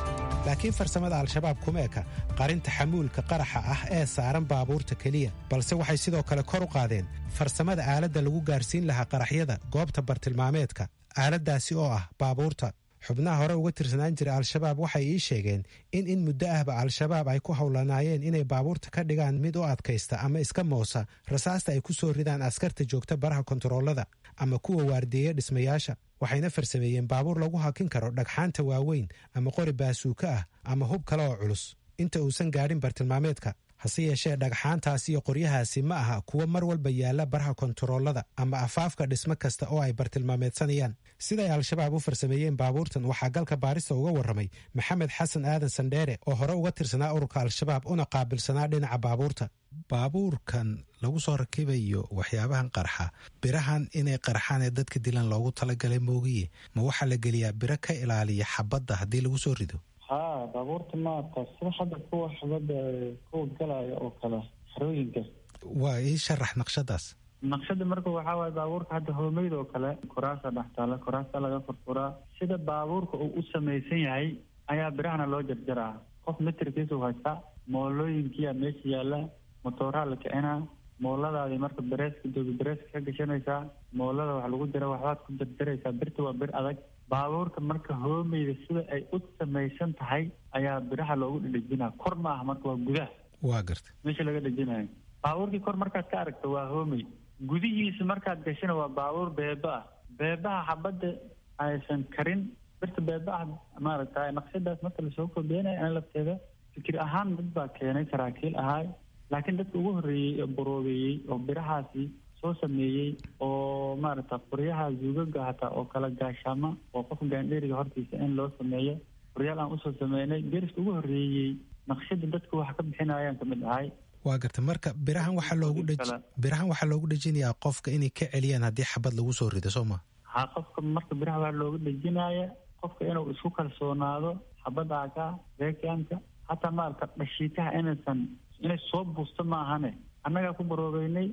laakiin farsamada al-shabaab kuma eka qarinta xamuulka qaraxa ah ee saaran baabuurta keliya balse waxay sidoo kale kor u qaadeen farsamada aaladda lagu gaarsiin lahaa qaraxyada goobta bartilmaameedka aaladdaasi oo ah baabuurta xubnaha hore uga tirsanaan jira al-shabaab waxay ii sheegeen in in muddo ahba al-shabaab ay ku howlanaayeen inay baabuurta ka dhigaan mid u adkaysta ama iska moosa rasaasta ay ku soo ridaan askarta joogta baraha kontaroolada ama kuwa waardiyeya dhismayaasha waxayna farsameeyeen baabuur lagu hakin karo dhagxaanta waaweyn ama qori baasuuka ah ama hub kale oo culus inta uusan gaadhin bartilmaameedka hase yeeshee dhagxaantaas iyo qoryahaasi ma aha kuwo mar walba yaalla baraha kontaroolada ama afaafka dhismo kasta oo ay bartilmaameedsanayaan siday al-shabaab u farsameeyeen baabuurtan waxaa galka baarista uga warramay maxamed xasan aadan sandheere oo hore uga tirsanaa ururka al-shabaab una qaabilsanaa dhinaca baabuurta baabuurkan lagu soo rakibayo waxyaabahan qarxa birahan inay qarxaan ee dadka dilan loogu talagalay moogiye ma waxaa la geliyaa biro ka ilaaliya xabadda haddii lagu soo rido ha baabuurta maarata sida hadda kuwa xabadda kuwa galaya oo kale xerooyinka waa ii sharax naqshadaas naqshada marka waxaa waaye baabuurka hadda hoomeyda oo kale koraasa dhex taala koraasa laga furfuraa sida baabuurka uu u samaysan yahay ayaa birahana loo jarjaraa qof mitirkiisu haystaa moolooyinkiyaa meesha yaalla motooraa la kicinaa mooladaadii marka bereeska doobi bereeska ka gashanaysaa moolada wax lagu jira waxbaad ku jarjaraysaa birta waa bir adag baabuurka marka hoomeyda sida ay u samaysan tahay ayaa biraha loogu dhedhejinaa kor ma aha marka waa gudaha waa garta meesha laga dhejinayo baabuurkii kor markaad ka aragto waa hoomey gudihiisa markaad gashana waa baabuur beeba ah beebaha xabadda aysan karin birta beebaah maaragta naqshadaas marka lasoo kordeenaya ana lafteeda fikir ahaan dad baa keenay saraakiil ahaay laakiin dadka ugu horreeyey oo boroobeeyey oo birahaasi soo sameeyey oo maaragta qoryaha zuugaga hataa oo kala gaashaama oo qofka gaandheeriga hortiisa in loo sameeyo qoryaal aan usoo sameynay deriska ugu horreeyey naqshada dadka wax ka bixinayaan kamid ahay waa garta marka birahan waxaa loogu dheji birahan waxaa loogu dhejinayaa qofka inay ka celiyaan haddii xabad lagu soo rido soo ma ha qofka marka biraha waa looga dhejinaya qofka inuu isku kalsoonaado xabadda aka reekanka hataa maarata dhashiitaha inaysan inay soo buusto ma ahane annagaa ku baroobeynay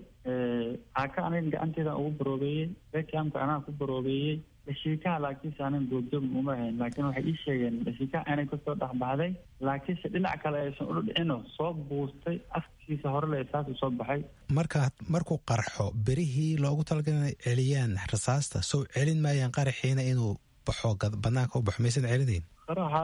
aka aniga gacanteeda ugu baroobeeyey reekamka anaa ku baroobeeyey dhashiikaha laakiinse anan goobjoog uma ahayn laakiin waxay ii sheegeen dhashiikaha inay kasoo dhexbaxday laakiinse dhinac kale aysan udhicino soo buustay afkiisa hore le saasuu soo baxay marka markuu qarxo berihii loogu talagalay inay celiyaan rasaasta sow celin maayaan qaraxiina inuu baxo banaanka u baxo maysan celinayn qaraxa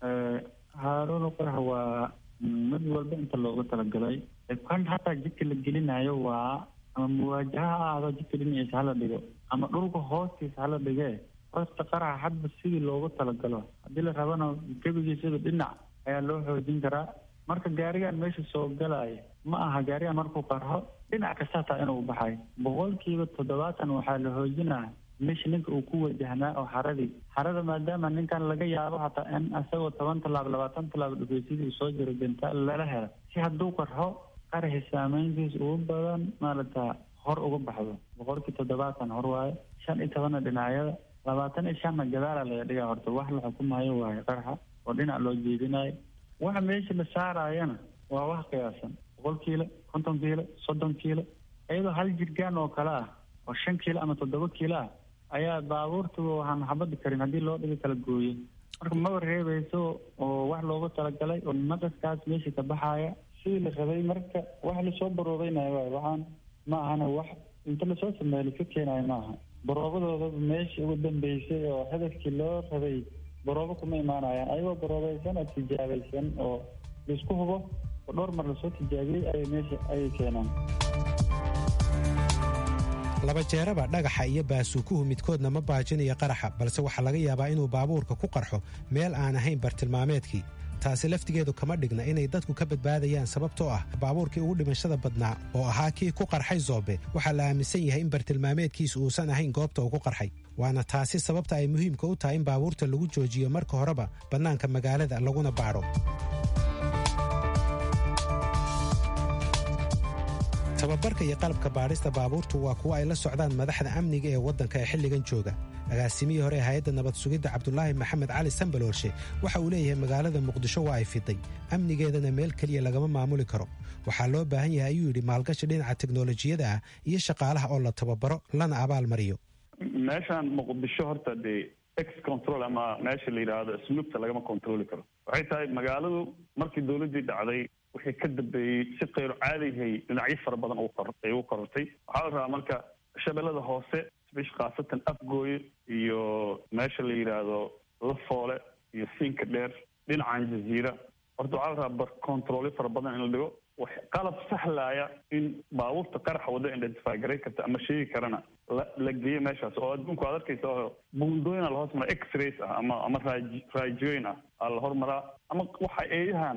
haaruun qarax waa mid walba inta loogu talagalay kan hataa jidka la gelinayo waa ama muwaajaha ha ahdo jidka dhinaciisa hala dhigo ama dhulka hoostiisa hala dhigee hoosta qaraxa hadba sidii loogu talagalo haddii la rabana gebigiisaba dhinac ayaa loo xoojin karaa marka gaarigan meesha soo galaya ma aha gaarigan markuu qarxo dhinac kasta hataa inuu baxay boqolkiiba toddobaatan waxaa la hoojinaa meesha ninka uu ku wajahnaa oo xaradii xarada maadaama ninkan laga yaabo hataa in isagoo toban tallaab labaatan tallaab dhufeysidii uu soo jiro benta lala helo si hadduu qarxo qaraxi saameyntiisa ugu badan maaragta hor uga baxdo boqolkii toddobaatan hor waaye shan iyo tobanna dhinacyada labaatan iyo shanna gadaala laga dhigaa horta wax la xukumayo waaye qaraxa oo dhinac loo jeedinayo waxa meesha la saarayana waa wax qiyaasan boqol kiilo konton kiilo soddon kiilo iyadoo hal jirgaan oo kale ah oo shan kiilo ama toddoba kiilo ah ayaa baabuurtuba waxaan xabadi karin haddii loo dhiga kala gooyo marka maba reebayso oo wax loogu talagalay oo naqaskaas meesha ka baxaya sidii la rabay marka wax lasoo baroobeynayo waay waxaan ma ahana wax inta lasoo sameeyo laska keenayo ma aha baroobadooda meesha ugu dambeysay oo hadafkii loo rabay baroobo kuma imaanayaan ayagoo baroobaysan oo tijaabaysan oo laisku hubo oo dhowr mar lasoo tijaabiyey ayay meesha ayay keenaan laba jeeraba dhagaxa iyo baasuukuhu midkoodna ma baajinayo qaraxa balse waxaa laga yaabaa inuu baabuurka ku qarxo meel aan ahayn bartilmaameedkii taasi laftigeedu kama dhigna inay dadku ka badbaadayaan sababtoo ah baabuurkii ugu dhimashada badnaa oo ahaa kii ku qarxay zoobe waxaa la aaminsan yahay in bartilmaameedkiisu uusan ahayn goobta uu ku qarxay waana taasi sababta ay muhiimka u tahay in baabuurta lagu joojiyo marka horeba bannaanka magaalada laguna baadho tababarka iyo qalabka baadhista baabuurtu waa kuwa ay la socdaan madaxda amniga ee waddanka ee xilligan jooga agaasimihii hore ee hay-adda nabad sugidda cabdulaahi maxamed cali sambaloolshe waxa uu leeyahay magaalada muqdisho waa ay fiday amnigeedana meel keliya lagama maamuli karo waxaa loo baahan yahay ayuu yidhi maalgashi dhinaca teknolojiyada ah iyo shaqaalaha oo la tababaro lana abaal mariyo meeshaan muqdisho horta dee ex control ama meesha la yidhaahdo snuubta lagama controli karo waxay tahay magaaladu markii dowladdii dhacday wixii ka dambeeyey si kayro caadihay dhinacyo fara badan ay u korortay waxaa la rabaa marka shabeellada hoose bish khaasatan afgooye iyo meesha la yidhaahdo lafoole iyo siinka dheer dhinacan jaziira horta waxaa la rabaa bar controlyo fara badan in la dhigo wax qalab sahlaya in baabuurta qaraxa wadda identify garay karta ama sheegi karana la la geeyo meeshaas oo adduunku aad arkaysa oo buundooyina la hoos maraa x-rays ah ama ama raaj raajooyin ah aa la hormaraa ama waxa eeyahan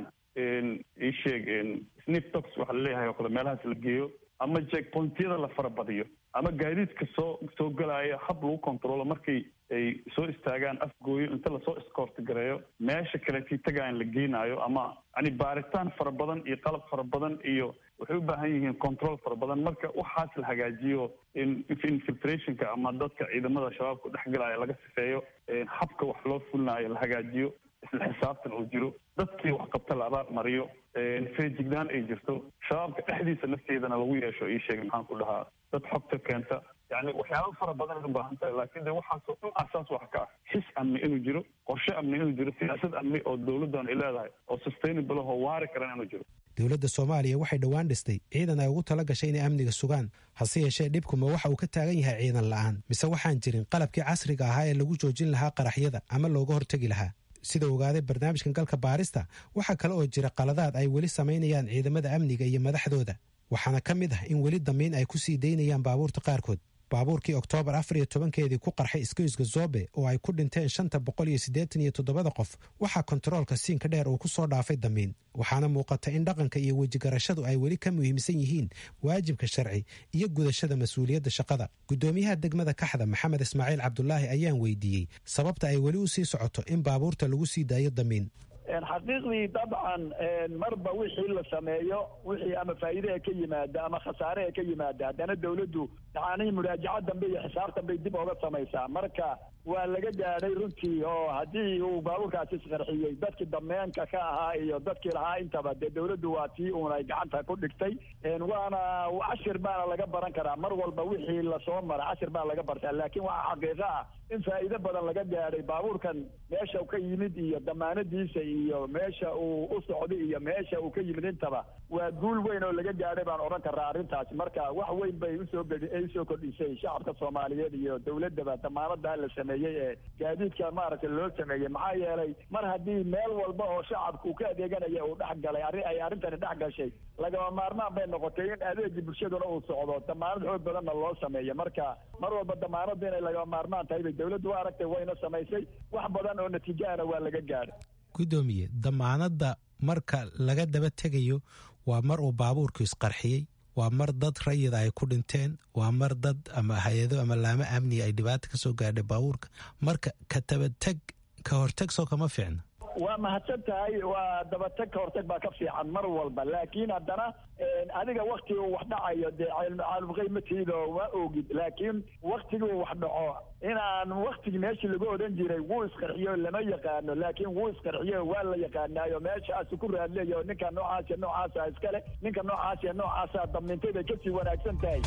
ii sheeg snif tox waxa laleeyahay oo kale meelahaas la geeyo ama checkpointyada la farabadiyo ama gaadiidka soo soo galaya hab lagu controlo markay ay soo istaagaan afgooyo inta lasoo escoort gareeyo meesha kaletii tagaan la geenaayo ama yani baaritaan fara badan iyo qalab fara badan iyo waxay u baahan yihiin control fara badan marka waxaas la hagaajiyo infiltrationka ama dadka ciidamada shabaabka dhex galaya laga sifeeyo habka wax loo fulinayo la hagaajiyo isla xisaabtan oo jiro dadkii wax qabta la abaal mariyo feejignaan ay jirto shabaabka dhexdiisa nafteedana lagu yeesho ii sheegay maxaan ku dhahaa dad xogta keenta yani waxyaaba fara badan ay u baahan tahay laakiin de waxaasoo dhan asaas wax ka ah xis amni inuu jiro qorshe amni inuu jiro siyaasad amni oo dowladdan ay leedahay oo sustainable oo waari karan inuu jiro dowladda soomaaliya waxay dhowaan dhistay ciidan ay ugu tala gashay inay amniga sugaan hase yeeshee dhibkuma waxa uu ka taagan yahay ciidan la'aan mise waxaan jirin qalabkii casriga ahaa ee lagu joojin lahaa qaraxyada ama looga hortegi lahaa sida ogaaday barnaamijkan galka baarista waxaa kale oo jira qaladaad ay weli samaynayaan ciidamada amniga iyo madaxdooda waxaana ka mid ah in weli damiin ay ku sii daynayaan baabuurta qaarkood baabuurkii oktoobar afar iyo tobankeedii ku qarxay iskoyska zobe oo ay ku dhinteen shanta boqol iyo siddeetan iyo toddobada qof waxaa kontaroolka siinka dheer uu ku soo dhaafay damiin waxaana muuqata in dhaqanka iyo wejigarashadu ay weli ka muhiimsan yihiin waajibka sharci iyo gudashada mas-uuliyadda shaqada guddoomiyaha degmada kaxda maxamed ismaaciil cabdulaahi ayaan weydiiyey sababta ay weli u sii socoto in baabuurta lagu sii daayo damiin xaqiiqdii dabcan marba wixii la sameeyo wixii ama faa'iidaha ka yimaada ama khasaaraha ka yimaada haddana dawladdu yacni muraajaco dambe iyo xisaabtan bay dib oga samaysaa marka waa laga gaadhay runtii oo haddii uu baabuurkaasi isqarxiyey dadkii dameenka ka ahaa iyo dadkii lahaa intaba dee dawladdu waa tii uunay gacanta ku dhigtay waana cashir baana laga baran karaa mar walba wixii lasoo mara cashir baa laga bartaa laakiin waxaa xaqiiqo ah in faa'iido badan laga gaadhay baabuurkan meesha uu ka yimid iyo damaanadiisa iyo meesha uu u socday iyo meesha uu ka yimid intaba waa guul weyn oo laga gaadhay baan odhan karaa arrintaasi marka wax weyn bay usoo gedi usoo kordhisay shacabka soomaaliyeed iyo dawladdaba damaanadaa la sameeyey ee gaadiidka maaragtay loo sameeyey maxaa yeelay mar haddii meel walba oo shacabka uu ka adeeganaya uu dhex galay arri ay arrintani dhex gashay lagama maarmaan bay noqotay in adeegii bulshaduna uu socdo damaanad xoog badanna loo sameeyo marka mar walba damaanadu inay lagama maarmaan tahay bay dawladdu u aragtay wayna samaysay wax badan oo natiijaana waa laga gaadhay guddoomiye damaanadda marka laga daba tegayo waa mar uu baabuurku isqarxiyey waa mar dad rayida ay ku dhinteen waa mar dad ama hay-ado ama laamo amniga ay dhibaata ka soo gaadhay baabuurka marka ka tabateg ka horteg soo kama fiicna waa mahadsan tahay waa dabatag ka hortag baa ka fiican mar walba laakiin haddana adiga waktigu wax dhacayo dee caalumqaymatiido waa ogid laakiin waktiguu wax dhaco inaan waktigi meeshii lagu odhan jiray wuu isqarxiyo lama yaqaano laakiin wuu isqarxiyo waa la yaqaanaayo meeshaasu ku raadleeyo ninka noocaas iyo noocaasa iskale ninka noocaas iyo noocaasa damintay bay kasii wanaagsan tahay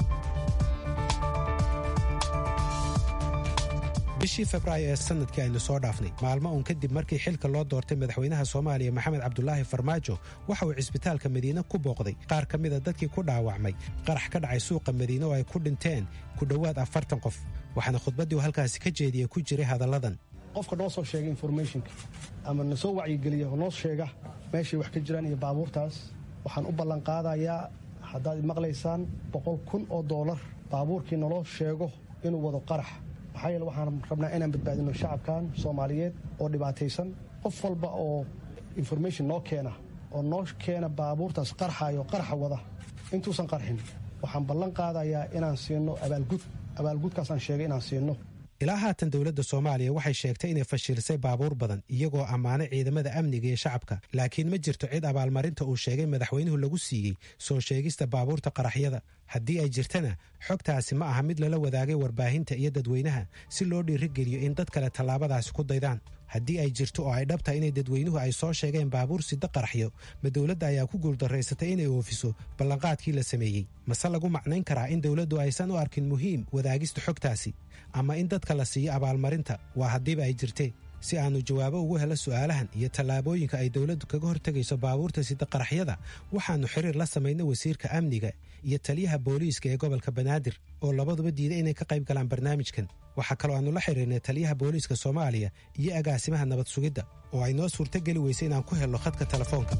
bishii febraayo ee sanadkii aynu soo dhaafnay maalmo uun kadib markii xilka loo doortay madaxweynaha soomaaliya maxamed cabdulaahi farmaajo waxa uu cisbitaalka madiine ku booqday qaar ka mida dadkii ku dhaawacmay qarax ka dhacay suuqa madiine oo ay ku dhinteen ku dhowaad afartan qof waxaana khudbaddii uu halkaasi ka jeediyey ku jiray hadalladan qofka noo soo sheega informationka ama na soo wacyigeliya oo noo sheega meeshay wax ka jiraan iyo baabuurtaas waxaan u ballanqaadayaa haddaad maqlaysaan boqol kun oo doolar baabuurkii naloo sheego inuu wado qarax maxaa yeele waxaan rabnaa inaan badbaadino shacabkan soomaaliyeed oo dhibaataysan qof walba oo information noo keena oo noo keena baabuurtaas qarxayo qarxa wada intuusan qarxin waxaan ballan qaadayaa inaan siino abaalgud abaalgudkaasaan sheegay inaan siino ilaa haatan dowladda soomaaliya waxay sheegtay inay fashilisay baabuur badan iyagoo ammaanay ciidamada amniga iyo shacabka laakiin ma jirto cid abaalmarinta uu sheegay madaxweynuhu lagu siiyey soo sheegista baabuurta qaraxyada haddii ay jirtana xogtaasi ma aha mid lala wadaagay warbaahinta iyo dadweynaha si loo dhiirigeliyo in dad kale tallaabadaasi ku daydaan haddii ay jirto oo ay dhabtahay inay dadweynuhu ay soo sheegeen baabuur sida qaraxyo ma dowladda ayaa ku guuldarraysatay inay oofiso ballanqaadkii la sameeyey mase lagu macnayn karaa in dowladdu aysan u arkin muhiim wadaagista xogtaasi ama in dadka la siiyo abaalmarinta waa haddiiba ay jirtee si aannu jawaabo ugu helo su'aalahan iyo tallaabooyinka ay dowladdu kaga hortegayso baabuurta sida qaraxyada waxaannu xiriir la samaynay wasiirka amniga iyo taliyaha booliiska ee gobolka banaadir oo labaduba diiday inay ka qayb galaan barnaamijkan waxaa kaloo aannu la xiriirnay taliyaha booliiska soomaaliya iyo agaasimaha nabad sugidda oo ay noo suurtogeli weysay inaan ku helno khadka telefoonka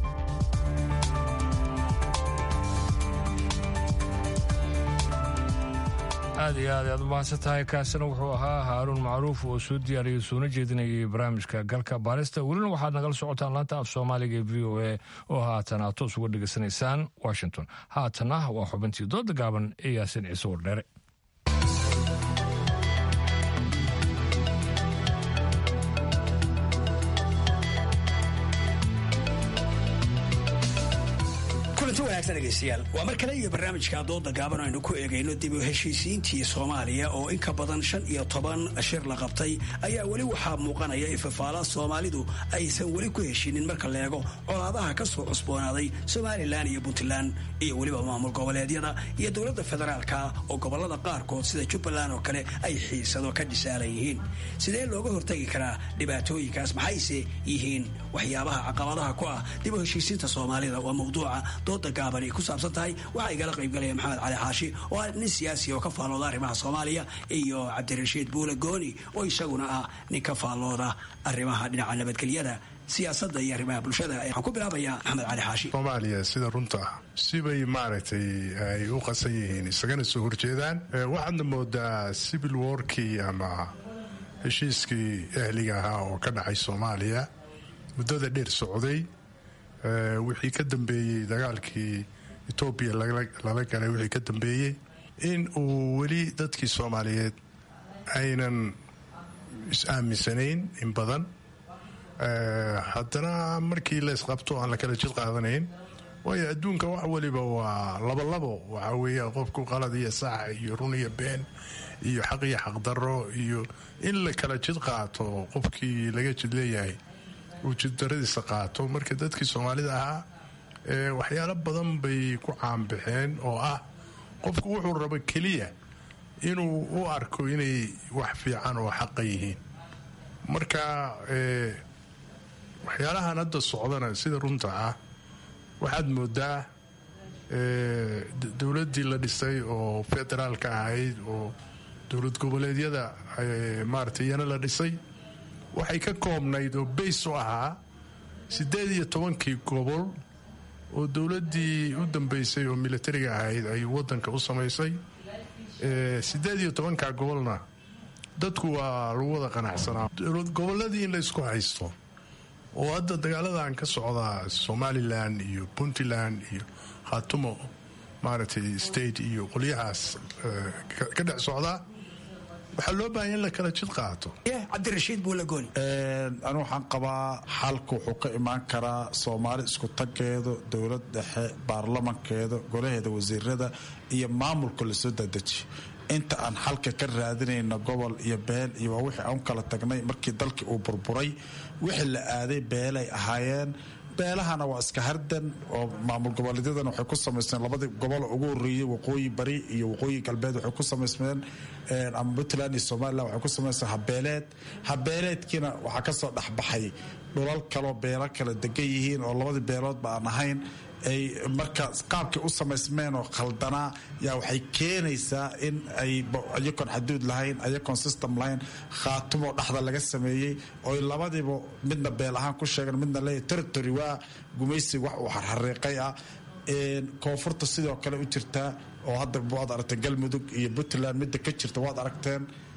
aad iyo aad aad u mahadsan tahay kaasina wuxuu ahaa haaruun macruuf oo soo diyaariyey soona jeedinayay barnaamijka galka baarista welina waxaad nagala socotaan laanta af soomaaliga ee v o a oo haatan aad toos uga dhegaysanaysaan washington haatanna waa xubintii dooda gaaban ee yaasin ciise wardheere kulanti wanaagsan dhegaystayaal waa mar kale iyo barnaamijka dooda gaaban aynu ku eegayno dib u heshiisiintii soomaaliya oo in ka badan shan iyo toban shir la qabtay ayaa weli waxaa muuqanaya ifafaala soomaalidu aysan weli ku heshinin marka la eego colaadaha ka soo cusboonaaday somalilan iyo puntland iyo weliba maamul goboleedyada iyo dowladda federaalka oo gobolada qaarkood sida jubbaland oo kale ay xiisado ka dhisaalan yihiin sidee looga hortagi karaa dhibaatooyinkaas maxayse yihiin waxyaabaha caqabadaha ku ah dib u heshiisiinta soomaalida waa mawduuca dooda gaaban ay ku saabsan tahay waxaa igala qaybgalaya maxamed cali xaashi oo ah nin siyaasi oo ka faallooda arrimaha soomaaliya iyo cabdirashiid buule gooni oo isaguna ah nin ka faallooda arrimaha dhinaca nabadgelyada siyaasadda iyo arrimaha bulshada waxaan ku bilaabayaa maxamed cali xaashi soomaaliya sida runta ah sibay maaragtay ay u qasan yihiin isagana soo horjeedaan waxaadna moodaa civil warkii ama heshiiskii ahliga ahaa oo ka dhacay soomaaliya muddada dheer socday wixii ka dambeeyey dagaalkii etoobiya lala galay wixii ka dambeeyey in uu weli dadkii soomaaliyeed aynan is-aaminsanayn in badan haddana markii laysqabto aan la kala jid qaadanayn waayo adduunka wax waliba waa labolabo waxaa weeye qofku qalad iyo sax iyo run iyo been iyo xaq iyo xaqdarro iyo in la kala jid qaato qofkii laga jid leeyahay uu jiddaradiisa qaato marka dadkii soomaalida ahaa waxyaalo badan bay ku caanbaxeen oo ah qofku wuxuu rabo keliya inuu u arko inay wax fiican oo xaqa yihiin marka waxyaalahan hadda socdana sida runta ah waxaad moodaa dowladdii la dhisay oo federaalka ahayd oo dowlad goboleedyada maarata iyana la dhisay waxay ka koobnayd oo bays u ahaa siddeed iyo tobankii gobol oo dowladdii u dambeysay oo militariga ahayd ay waddanka u samaysay siddeed iyo tobankaa gobolna dadku waa lagu wada qanacsanaa gobolladii in laysku haysto oo hadda dagaaladan ka socda somalilan iyo puntland iyo khatumo maaragtay state iyo qolyahaas ka dhex socdaa waxaa loo baahanya in la kala jid qaato cabdirashiid buulagooni anu waxaan qabaa xalka wuxuu ka imaan karaa soomaali isku tageedo dowlad dhexe baarlamankeeda golaheeda wasiirada iyo maamulka lasoo dadeji inta aan xalka ka raadinayno gobol iyo beel iyo waa wixii aan kala tagnay markii dalkii uu burburay wixii la aaday beelay ahaayeen beelahana waa iska hardan oo maamul goboleedyadana waxay ku samaysmeen labadii gobol ugu horeeyey waqooyi bari iyo waqooyi galbeed waxay ku samaysmeen ama puntland iyo somalilan waxay ku samaysmeen habeeleed habeeleedkiina waxaa kasoo dhexbaxay dhulal kaloo beelo kala degan yihiin oo labadii beeloodba aan ahayn ay marka qaabkay u samaysmeen oo khaldanaa yaa waxay keenaysaa in ay ayakoon xaduud lahayn ayakoon system lahayn khaatumoo dhexda laga sameeyey oo labadiiba midna beel ahaan ku sheegan midna leeyahy territory waa gumaysiga wax uu xarxariiqay ah koonfurta sidoo kale u jirtaa oo hadda waad aragteen galmudug iyo puntland midda ka jirta waad aragteen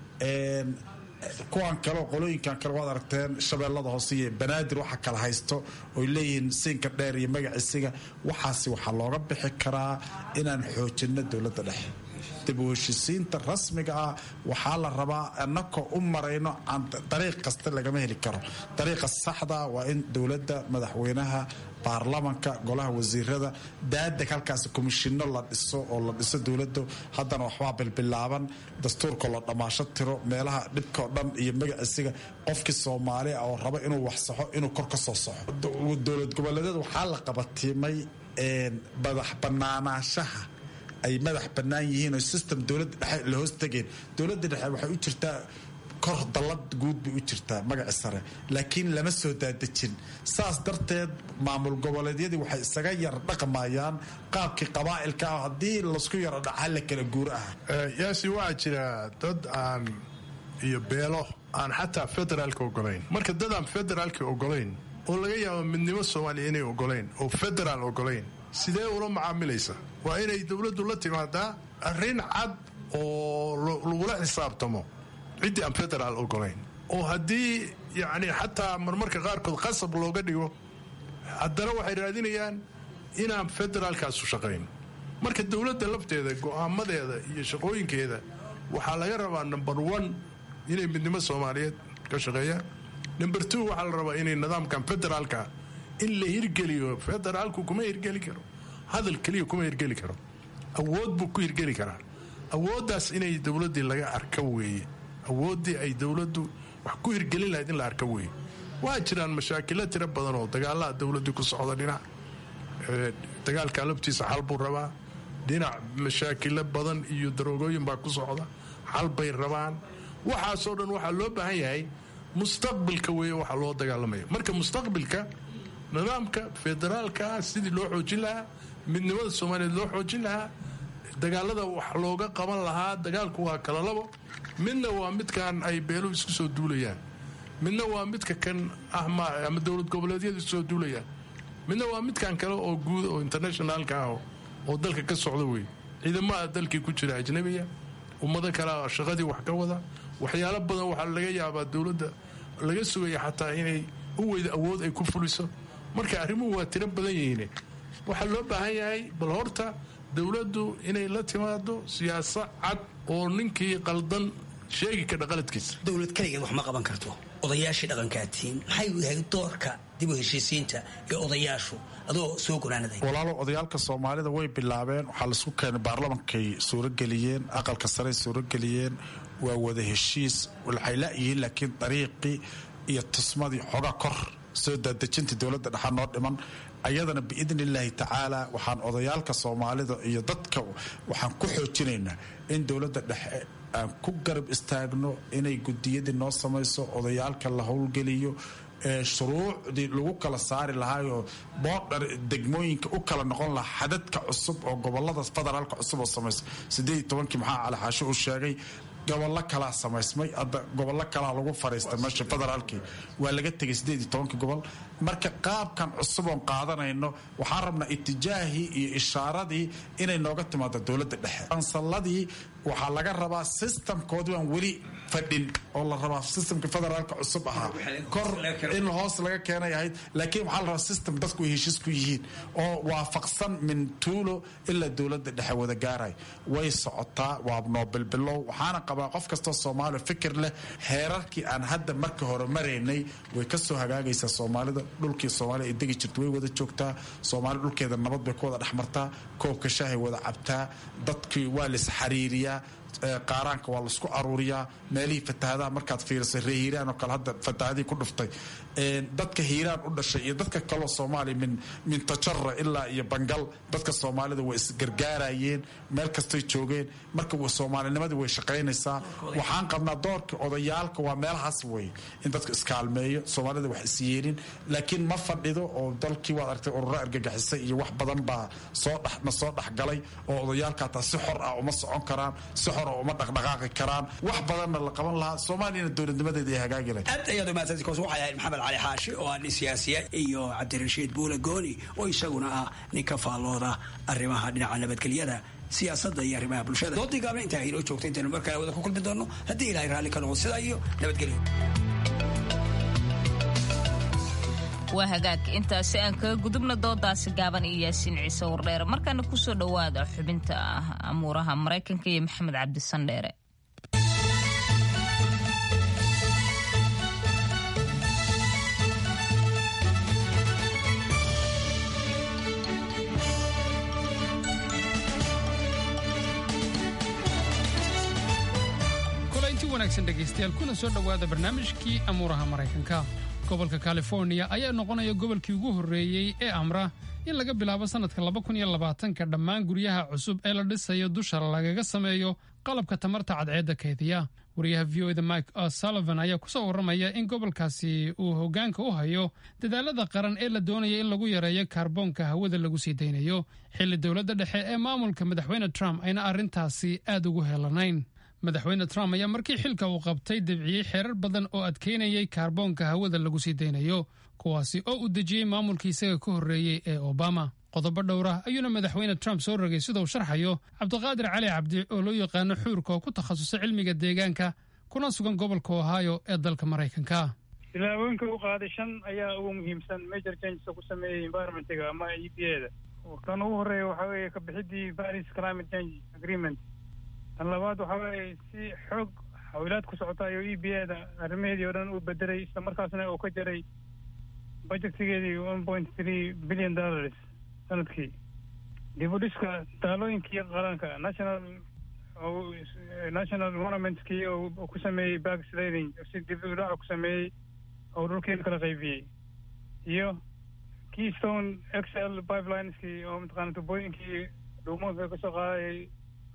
kuwan kale qolooyinkan kale waad aragteen shabeellada hoose iyo banaadir waxa kala haysto oy leeyihiin siinka dheer iyo magaciisiga waxaasi waxaa looga bixi karaa inaan xoojinno dowladda dhexe dib u heshisiinta rasmiga ah waxaa la rabaa annakoo u marayno dariiq kasta lagama heli karo dariiqa saxda waa in dowladda madaxweynaha baarlamanka golaha wasiirada daadeg halkaas komishino la dhiso oo la dhiso dowladda haddana waxbaa bilbilaaban dastuurka la dhammaasho tiro meelaha dhibkao dhan iyo magaciisiga qofkii soomaali ah oo raba inuu wax saxo inuu kor ka soo saxo dowlad goboleedyada waxaa la qabatiimay madax banaanaashaha ay madax bannaan yihiin oo system dowladda dhexe la hoos tegeen dowladda dhexe waxay u jirtaa kor dallad guud bay u jirtaa magaci sare laakiin lama soo daadejin saas darteed maamul goboleedyadii waxay isaga yar dhaqmayaan qaabkii qabaa'ilka ah haddii lasku yaro dhaca la kala guur ah yaasi waxaa jira dad aan iyo beelo aan xataa federaalka ogolayn marka dad aan federaalka ogolayn oo laga yaabo midnimo soomaaliya inay ogolayn oo federaal ogolayn sidee ula macaamilaysa waa inay dowladdu la timaadaa arrin cad oo lagula xisaabtamo ciddii aan federaal ogolayn oo haddii yacni xataa marmarka qaarkood qasab looga dhigo haddana waxay raadinayaan inaan federaalkaasu shaqayn marka dowladda lafteeda go'aamadeeda iyo shaqooyinkeeda waxaa laga rabaa number one inay midnimo soomaaliyeed ka shaqeeyaan number two waxaa la rabaa inay nidaamkan federaalka in la hirgeliyo federaalku kuma hirgeli karo hadal keliya kuma hirgeli karo awood buu ku hirgeli karaa awooddaas inay dowladdii laga arka weeye awooddii ay dowladdu wax ku hirgelin lahayd in la arka weeye waa jiraan mashaakilo tiro badan oo dagaalaha dowladdii ku socda dhinac dagaalka laftiisa xal buu rabaa dhinac mashaakilo badan iyo daroogooyin baa ku socda xal bay rabaan waxaasoo dhan waxaa loo baahan yahay mustaqbilka weeye waxaa loo dagaalamaya marka mustaqbilka nidaamka federaalka sidii loo xoojin lahaa midnimada soomaaliyeed loo xoojin lahaa dagaalada wax looga qaban lahaa dagaalku waa kala labo midna waa midkan ay beeluhu isku soo duulayaan midna waa midka kan ah ama dowlad goboleedyadu isku soo duulayaan midna waa midkan kale oo guud oo internationaalka ah oo dalka ka socda wey ciidamaha dalkii ku jira ajnabiya ummado kale shaqadii wax ka wada waxyaalo badan waxaa laga yaabaa dowladda laga sugaya xataa inay u weyda awood ay ku fuliso marka arrimuhu waa tiro badan yihiin waxaa loo baahan yahay bal horta dowladdu inay la timaado siyaasa cad oo ninkii qaldan sheegi kadha qaladkiisa dowlad kaligeed wax ma qaban karto odayaashii dhaqankaatiin maxay yahay doorka dib u heshiisiinta ee odayaashu adoo soo gonaanaday walaalo odayaalka soomaalida way bilaabeen waxaa laisku keenay baarlamankay suurageliyeen aqalka sarey suurageliyeen waa wada heshiis waxay laayihiin laakiin dariiqii iyo tusmadii xoga kor soo daadejintii dowladda dhexaa noo dhiman ayadana biidni illaahi tacaala waxaan odayaalka soomaalida iyo dadka waxaan ku xoojinaynaa in dowladda dhexe aan ku garab istaagno inay gudiyadii noo samayso odayaalka la howlgeliyo shuruucdii lagu kala saari lahaayoo boodhar degmooyinka u kala noqon lahaa xadadka cusub oo gobolada federaalka cusub oo samaysa sideed iyo tobankii maxaa cali xaasho uu sheegay gobollo kalaa samaysmay hadda gobollo kalaa lagu fariistay meesha federaalkii waa laga tegay sideed iyo tobankii gobol marka qaabkan cusub oon qaadanayno waxaan rabnaa itijaahii iyo ishaaradii inay nooga timaado dowladda dhexe kansaladii waxaa laga rabaa sistamkoodii aan weli fadhin oo la rabaa sistamka federaalka cusub ahaa kor in hoos laga keenay ahayd laakiin waxaa la rabaa sistem dadku ay heshiis ku yihiin oo waafaqsan min tuulo ilaa dowladda dhexe wada gaaray way socotaa waa noobilbilow waxaana qabaa qof kastoo soomaaliya fikir leh heerarkii aan hadda marka hore maraynay way kasoo hagaagaysaa soomaalida dhulkii soomaaliya ay degi jirta way wada joogtaa soomaali dhulkeeda nabad bay ku wada dhexmartaa koobka shaahay wada cabtaa dadkii waa lis xariiriyaa qaaraanka waa laisku aruuriyaa meelihii fatahadaha markaad fiirisay ree hiiraan oo kale hadda fatahadii ku dhuftay dadka hiiraan u dhashay iyo dadka kaloo soomaaliya min min tajara ilaa iyo bangal dadka soomaalida way isgargaarayeen meel kastay joogeen marka soomaalinimadii way shaqaynaysaa waxaan qabnaa doorka odayaalka waa meelahaas wey in dadka iskaalmeeyo soomaalida wax isyeelin laakiin ma fadhido oo dalkii waad argtay ururo argagixisay iyo wax badan baa soo na soo dhexgalay oo odayaalka hataa si xor ah uma socon karaan si xor ah uma dhaqdhaqaaqi karaan wax badanna la qaban lahaa soomaaliyana dowladnimadeeda ay hagaagi lahayd aad ayaad umahadsanti koos waxay ahayd maxamed cali xaashi oo ah nin siyaasiya iyo cabdirashiid buule gooni oo isaguna ah nin ka faallooda arrimaha dhinaca nabadgelyada siyaasadda iyo arrimaha bulshada doodii gaabna intaa inoo joogta intaynu markaa wada ku kulmi doono haddii ilahay raalli ka noqo sidaa iyo nabadgelyo waa hagaag intaasi aan kaga gudubna doodaasi gaaban iyo yaasiin ciise wardheere markaana kusoo dhowaada xubinta amuuraha maraykanka iyo maxamed cabdisandheere kulanti wanaagsan dhegaystayaal kuna soo dhowaada barnaamijkii amuuraha maraykanka gobolka californiya ayaa noqonaya gobolkii ugu horreeyey ee amra in laga bilaabo sannadka ka dhammaan guryaha cusub ee la dhisayo dusha lagaga sameeyo qalabka tamarta cadceedda kaydiya wariyaha v o da mike sullivan ayaa ku soo warramaya in gobolkaasi uu hoggaanka u hayo dadaalada qaran ee la doonaya in lagu yareeyo kaarboonka hawada lagu sii daynayo xilli dowladda dhexe ee maamulka madaxweyne trump ayna arrintaasi aad ugu helanayn madaxweyne trump ayaa markii xilka uu qabtay debciyey xeerar badan oo adkeynayay kaarboonka hawada lagu sii daynayo kuwaasi oo uu dejiyey maamulkii isaga ka horreeyey ee obama qodobo dhowra ayuuna madaxweyne trump soo rogay sida uu sharxayo cabdiqaadir cali cabdi oo loo yaqaano xuurka oo ku takhasusay cilmiga deegaanka kuna sugan gobolka ohio ee dalka maraykanka tilaabooyinka u qaaday shan ayaa ugu muhiimsan major changes ku sameeyey environmentiga ama e p a da kan ugu horreeya waxaa weeye ka bixidii paris climate change agreement tan labaad waxaa weeye si xoog xawilaad ku socota ayuu e p a da arrimaheedii oo dhan u bedelay isla markaasna uu ka jaray budjetigeedii one point three billion dollars sanadkii dib u dhiska taalooyinkii qaranka national national monumentskii oo ku sameeyey backsliding si dib u dhaca ku sameeyey oo dhulkeena kala qaybiyey iyo keystone xl pipelineski oo mataqaana tubooyinkii dhuumoodka kasoo qaadayay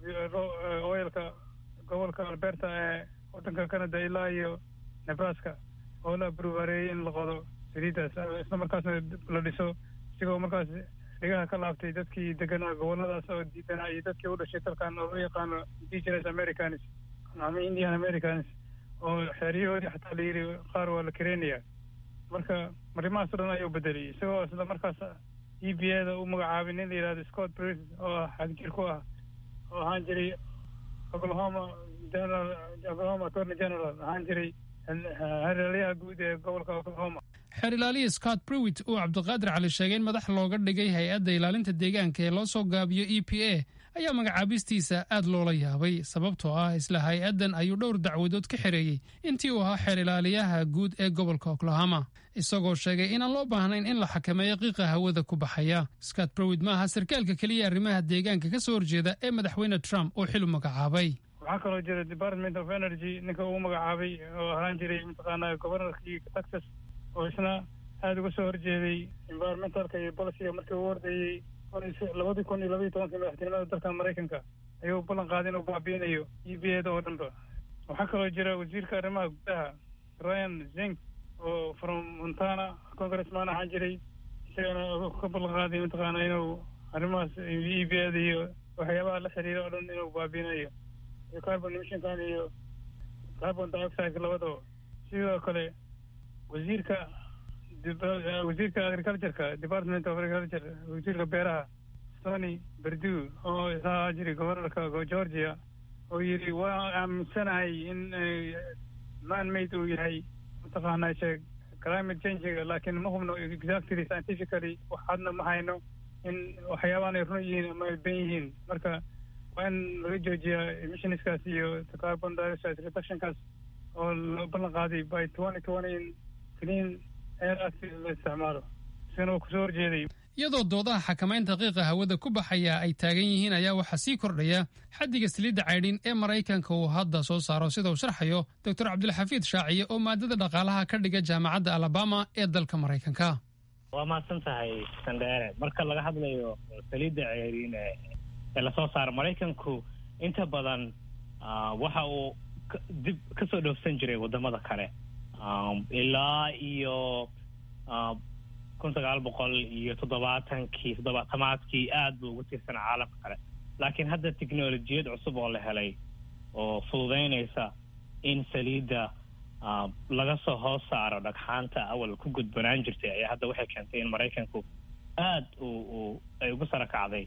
oilka gobolka alberta ee waddanka canada ilaa iyo nebraska oo la abruvareeyey in la qodo saliidaas isla markaasna la dhiso isigoo markaas dhigaha ka laabtay dadkii deganaa goboladaas oo diidanaa iyo dadkii u dhashay dalkan oo loo yaqaano indigenous americans ama indian americans oo xeeryahoodii xataa la yidhi qaar waa la kareenaya marka arrimahaas o dhan ayuu bedelay isagoo isla markaas e b a da u magacaabay nin la yidhahdo scott bris oo ah xagjir ku ah oo ahaan jiray oklahoma general oklahoma attorney general ahaan jiray hareelayaha guud ee gobolka oklahoma xeer ilaaliya scott brewit uu cabdiqaadir cali sheegay in madax looga dhigay hay-adda ilaalinta deegaanka ee loo soo gaabiyo e p a ayaa magacaabistiisa aad loola yaabay sababtoo ah isla hay-addan ayuu dhowr dacwadood ka xereeyey intii uu ahaa xeer ilaaliyaha guud ee gobolka oklahoma isagoo sheegay inaan loo baahnayn in la xakameeyo qiiqa hawada ku baxaya scott brewit ma aha sarkaalka keliya arrimaha deegaanka ka soo horjeeda ee madaxweyne trump uu xil u magacaabay waxaa kaloo jira department of energy ninka uu magacaabay oo ahaan jiray mataqaanaa gobornarkii texas oo isna aada uga soo horjeeday environmentalka iyo boliciga markii uu ordayey labadii kun iyo labaiyi tobankii madaxtinimada dalka maraykanka ayuu ballan qaaday inuu baabiinayo e b a da oo dhanba waxaa kaloo jira wasiirka arrimaha gudaha ryan zink oo from montana congressman ahaan jiray isagana ka ballan qaaday mataqaana inuu arrimahaas e b a da iyo waxyaabaha la xiriira oo dhan inuu baabiinayo iyo carbon emissionkan iyo carbon dioxide labadaba sidoo kale wasiirka wasiirka agricultureka department of agriculture wasiirka beeraha sony berdu oo isaa jiray gobornarka georgia oo yidhi waa aaminsanahay in man made uu yahay mataqaanaa sheeg climate changiga laakiin ma hubno exactly scientifically waxaadna ma hayno in waxyaabahan ay run yihiin ama ay ben yihiin marka waa in laga joojiyaa emissionskaas iyo carbon dioxide reductionkaas oo loo ballan qaaday by twenty twenty clean air act la isticmaalo isagana waa kusoo horjeeday iyadoo doodaha xakamaynta qiiqa hawada ku baxaya ay taagan yihiin ayaa waxaa sii kordhaya xaddiga saliidda caydhin ee maraykanka uu hadda soo saaro sida uu sharxayo doctor cabdilxafiid shaaciye oo maadada dhaqaalaha ka dhiga jaamacadda alabama ee dalka maraykanka waa mahadsan tahay sandheere marka laga hadlayo saliidda ceeriin ee lasoo saaro maraykanku inta badan waxa uu dib ka soo dhoofsan jiray wadamada kale ilaa iyo kun sagaal boqol iyo toddobaatankii toddobaatamaadkii aad buu ugu tiirsanaa caalamka kale laakiin hadda technolojiyad cusub oo la helay oo fududeynaysa in saliidda laga soo hoos saaro dhagxaanta awal ku gudbanaan jirtay ayaa hadda waxay keentay in maraykanku aad uu ay ugu sara kacday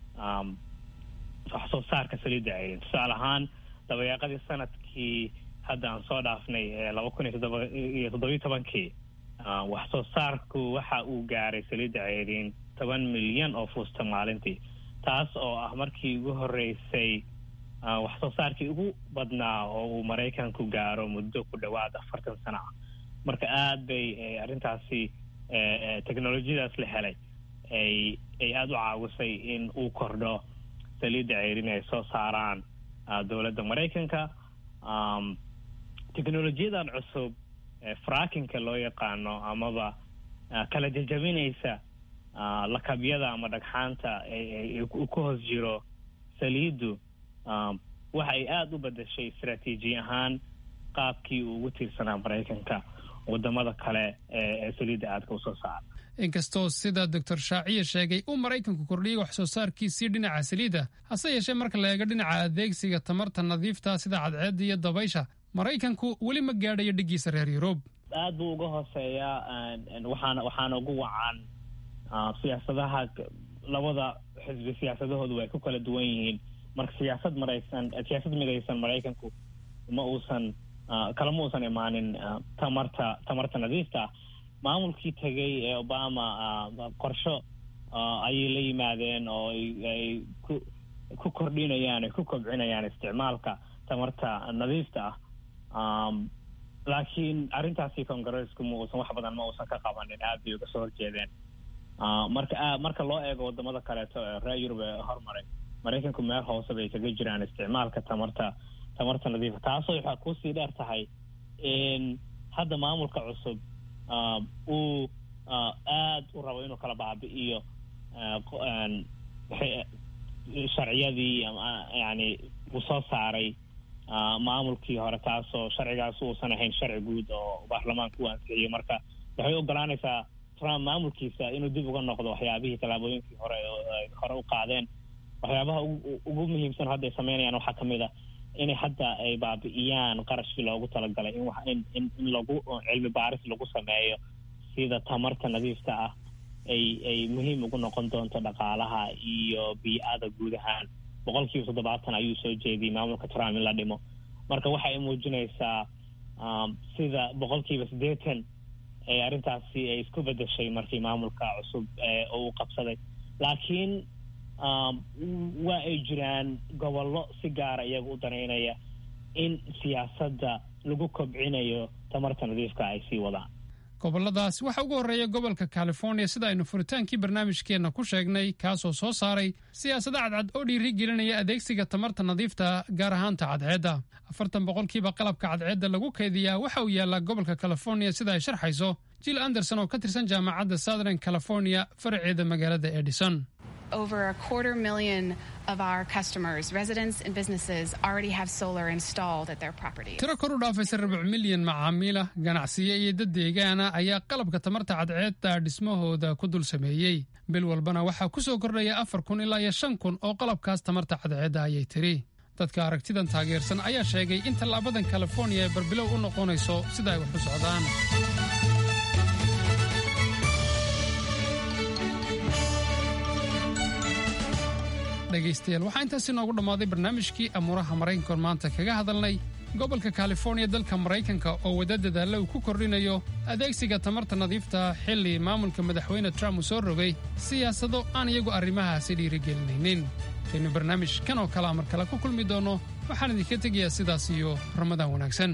wax soo saarka saliidda ceyrin tusaale ahaan dabayaaqadii sanadkii hadda aan soo dhaafnay ee laba kun iyo toddoba iyo toddobiyo tobankii wax soo saarku waxa uu gaaray saliidda ceyriin toban milyan oo fuusta maalintii taas oo ah markii ugu horreysay wax soo saarkii ugu badnaa oo uu maraykanku gaaro muddo ku dhowaad afartan sano ah marka aad bay arrintaasi technolojiyadaas la helay ay ay aada u caawisay in uu kordho saliidda ceyrin ay soo saaraan dowladda maraykanka technolojiyadan cusub frackinka loo yaqaano amaba kala jajabinaysa lakabyada ama dhagxaanta ku hoos jiro saliiddu waxa ay aada u bedeshay istaraatiiji ahaan qaabkii uu ugu tiirsanaa maraykanka wadamada kale ee saliidda aadka usoo saara inkastoo sida doctor shaaciye sheegay uu maraykanku kordhiyey wax soo saarkiisii dhinaca saliidda hase yeeshee marka la eego dhinaca adeegsiga tamarta nadiifta sida cadceedda iyo dabaysha maraykanku weli ma gaadhayo dhiggiisa reer yurub aad buu uga hooseeyaa waxaana waxaana ugu wacan siyaasadaha labada xisbi siyaasadahoodu way ku kala duwan yihiin marka siyaasad maraysan siyaasad midaysan maraykanku ma uusan kalama uusan imaanin tamarta tamarta nadiifta ah maamulkii tegay ee obama qorsho ayay la yimaadeen oo ay ku ku kordhinayaan ay ku kobcinayaan isticmaalka tamarta nadiifta ah laakiin arrintaasi congaresku ma uusan wax badan ma uusan ka qabanin aad bay uga soo horjeedeen marka marka loo eego wadamada kaleeto ee reer yurub ee hormaray maraykanku meel hoose bay kaga jiraan isticmaalka tamarta tamarta nadiifa taasoo waxaa kusii dheer tahay hadda maamulka cusub uu aad u rabo inuu kala baabi'iyo sharciyadii yani uu soo saaray maamulkii hore taasoo sharcigaas uusan ahayn sharci guud oo baarlamaanka u ansixiyey marka waxay ogolaanaysaa trump maamulkiisa inuu dib uga noqdo waxyaabihii tallaabooyinkii hore hore u qaadeen waxyaabaha ugu muhiimsan hadda ay sameynayaan waxaa kamid a inay hadda ay baabi'iyaan qarashkii loogu talagalay in in in lagu cilmi baaris lagu sameeyo sida tamarta nadiifta ah ay ay muhiim ugu noqon doonto dhaqaalaha iyo bii-ada guud ahaan boqol kiiba toddobaatan ayuu soo jeediyey maamulka trump in la dhimo marka waxa ay muujinaysaa sida boqol kiiba siddeetan ee arrintaasi ay isku bedeshay markii maamulka cusub uu qabsaday laakiin waa ay jiraan gobollo si gaara iyaga u danaynaya in siyaasadda lagu kobcinayo tamarta nadiifka ay sii wadaan gobolladaasi waxaa ugu horreeya gobolka california sida aynu furitaankii barnaamijkeenna ku sheegnay kaasoo soo saaray siyaasado cadcad oo dhiiri gelinaya adeegsiga tamarta nadiifta gaar ahaanta cadceedda afartan boqolkiiba qalabka cadceedda lagu kaydiyaa waxa uu yaallaa gobolka california sida ay sharxayso jill anderson oo ka tirsan jaamacadda southern california faraceeda magaalada edison over a quarter million of our customers, residents and businesses, already have solar installed at their property. tiro kor u dhaafaysa rubuc milyan macaamiila ganacsiyo iyo dad deegaana ayaa qalabka tamarta cadceedda dhismahooda ku dul sameeyey bil walbana waxaa ku soo kordhaya afar kun ilaa iyo shan kun oo qalabkaas tamarta cadceedda ayay tiri dadka aragtidan taageersan ayaa sheegay in tallaabadan california ay barbilow u noqonayso sida ay wax u socdaan dhegaystayaal waxaa intaasi noogu dhammaaday barnaamijkii amuuraha maraykankoon maanta kaga hadalnay gobolka californiya dalka maraykanka oo wada dadaalla uu ku kordhinayo adeegsiga tamarta nadiifta xilli maamulka madaxweyne trump uu soo rogay siyaasado aan iyagu arrimahaasi dhiirigelinaynin kaynu barnaamij kan oo kalea mar kale ku kulmi doonno waxaan idinka tegayaa sidaas iyo ramadaan wanaagsan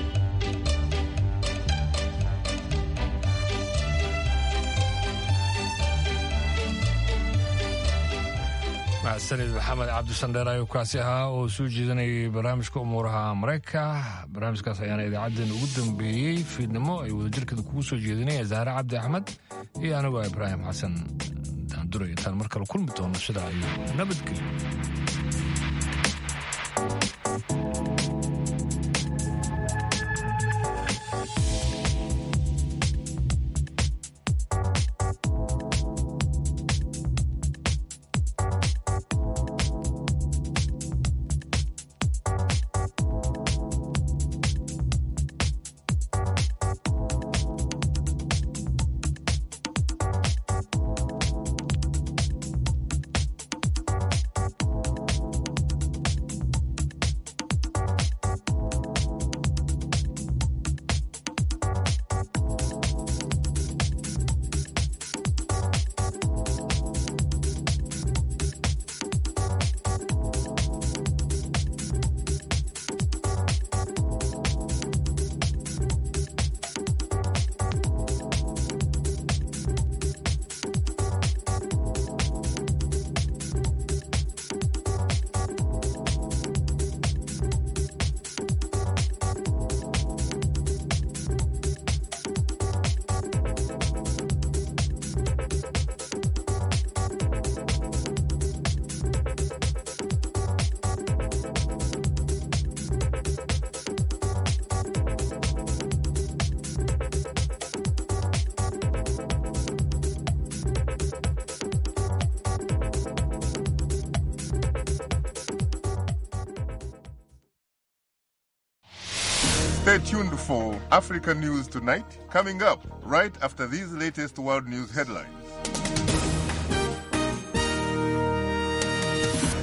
mahadsanid maxamed cabdisandheer ayuu kaasi ahaa oo soo jeedanayay barnaamijka umuuraha maraykanka barnaamijkaas ayaana idaacaddeen ugu dambeeyey fiidnimo ay wadajirkeeda kugu soo jeedinaya zahre cabdi axmed iyo anigoo ibraahim xasan daanduray intaan mar kale kulmi doono sidaa iyo nabadgelyo Stay tuned for Africa News Tonight, coming up right after these latest world news headlines.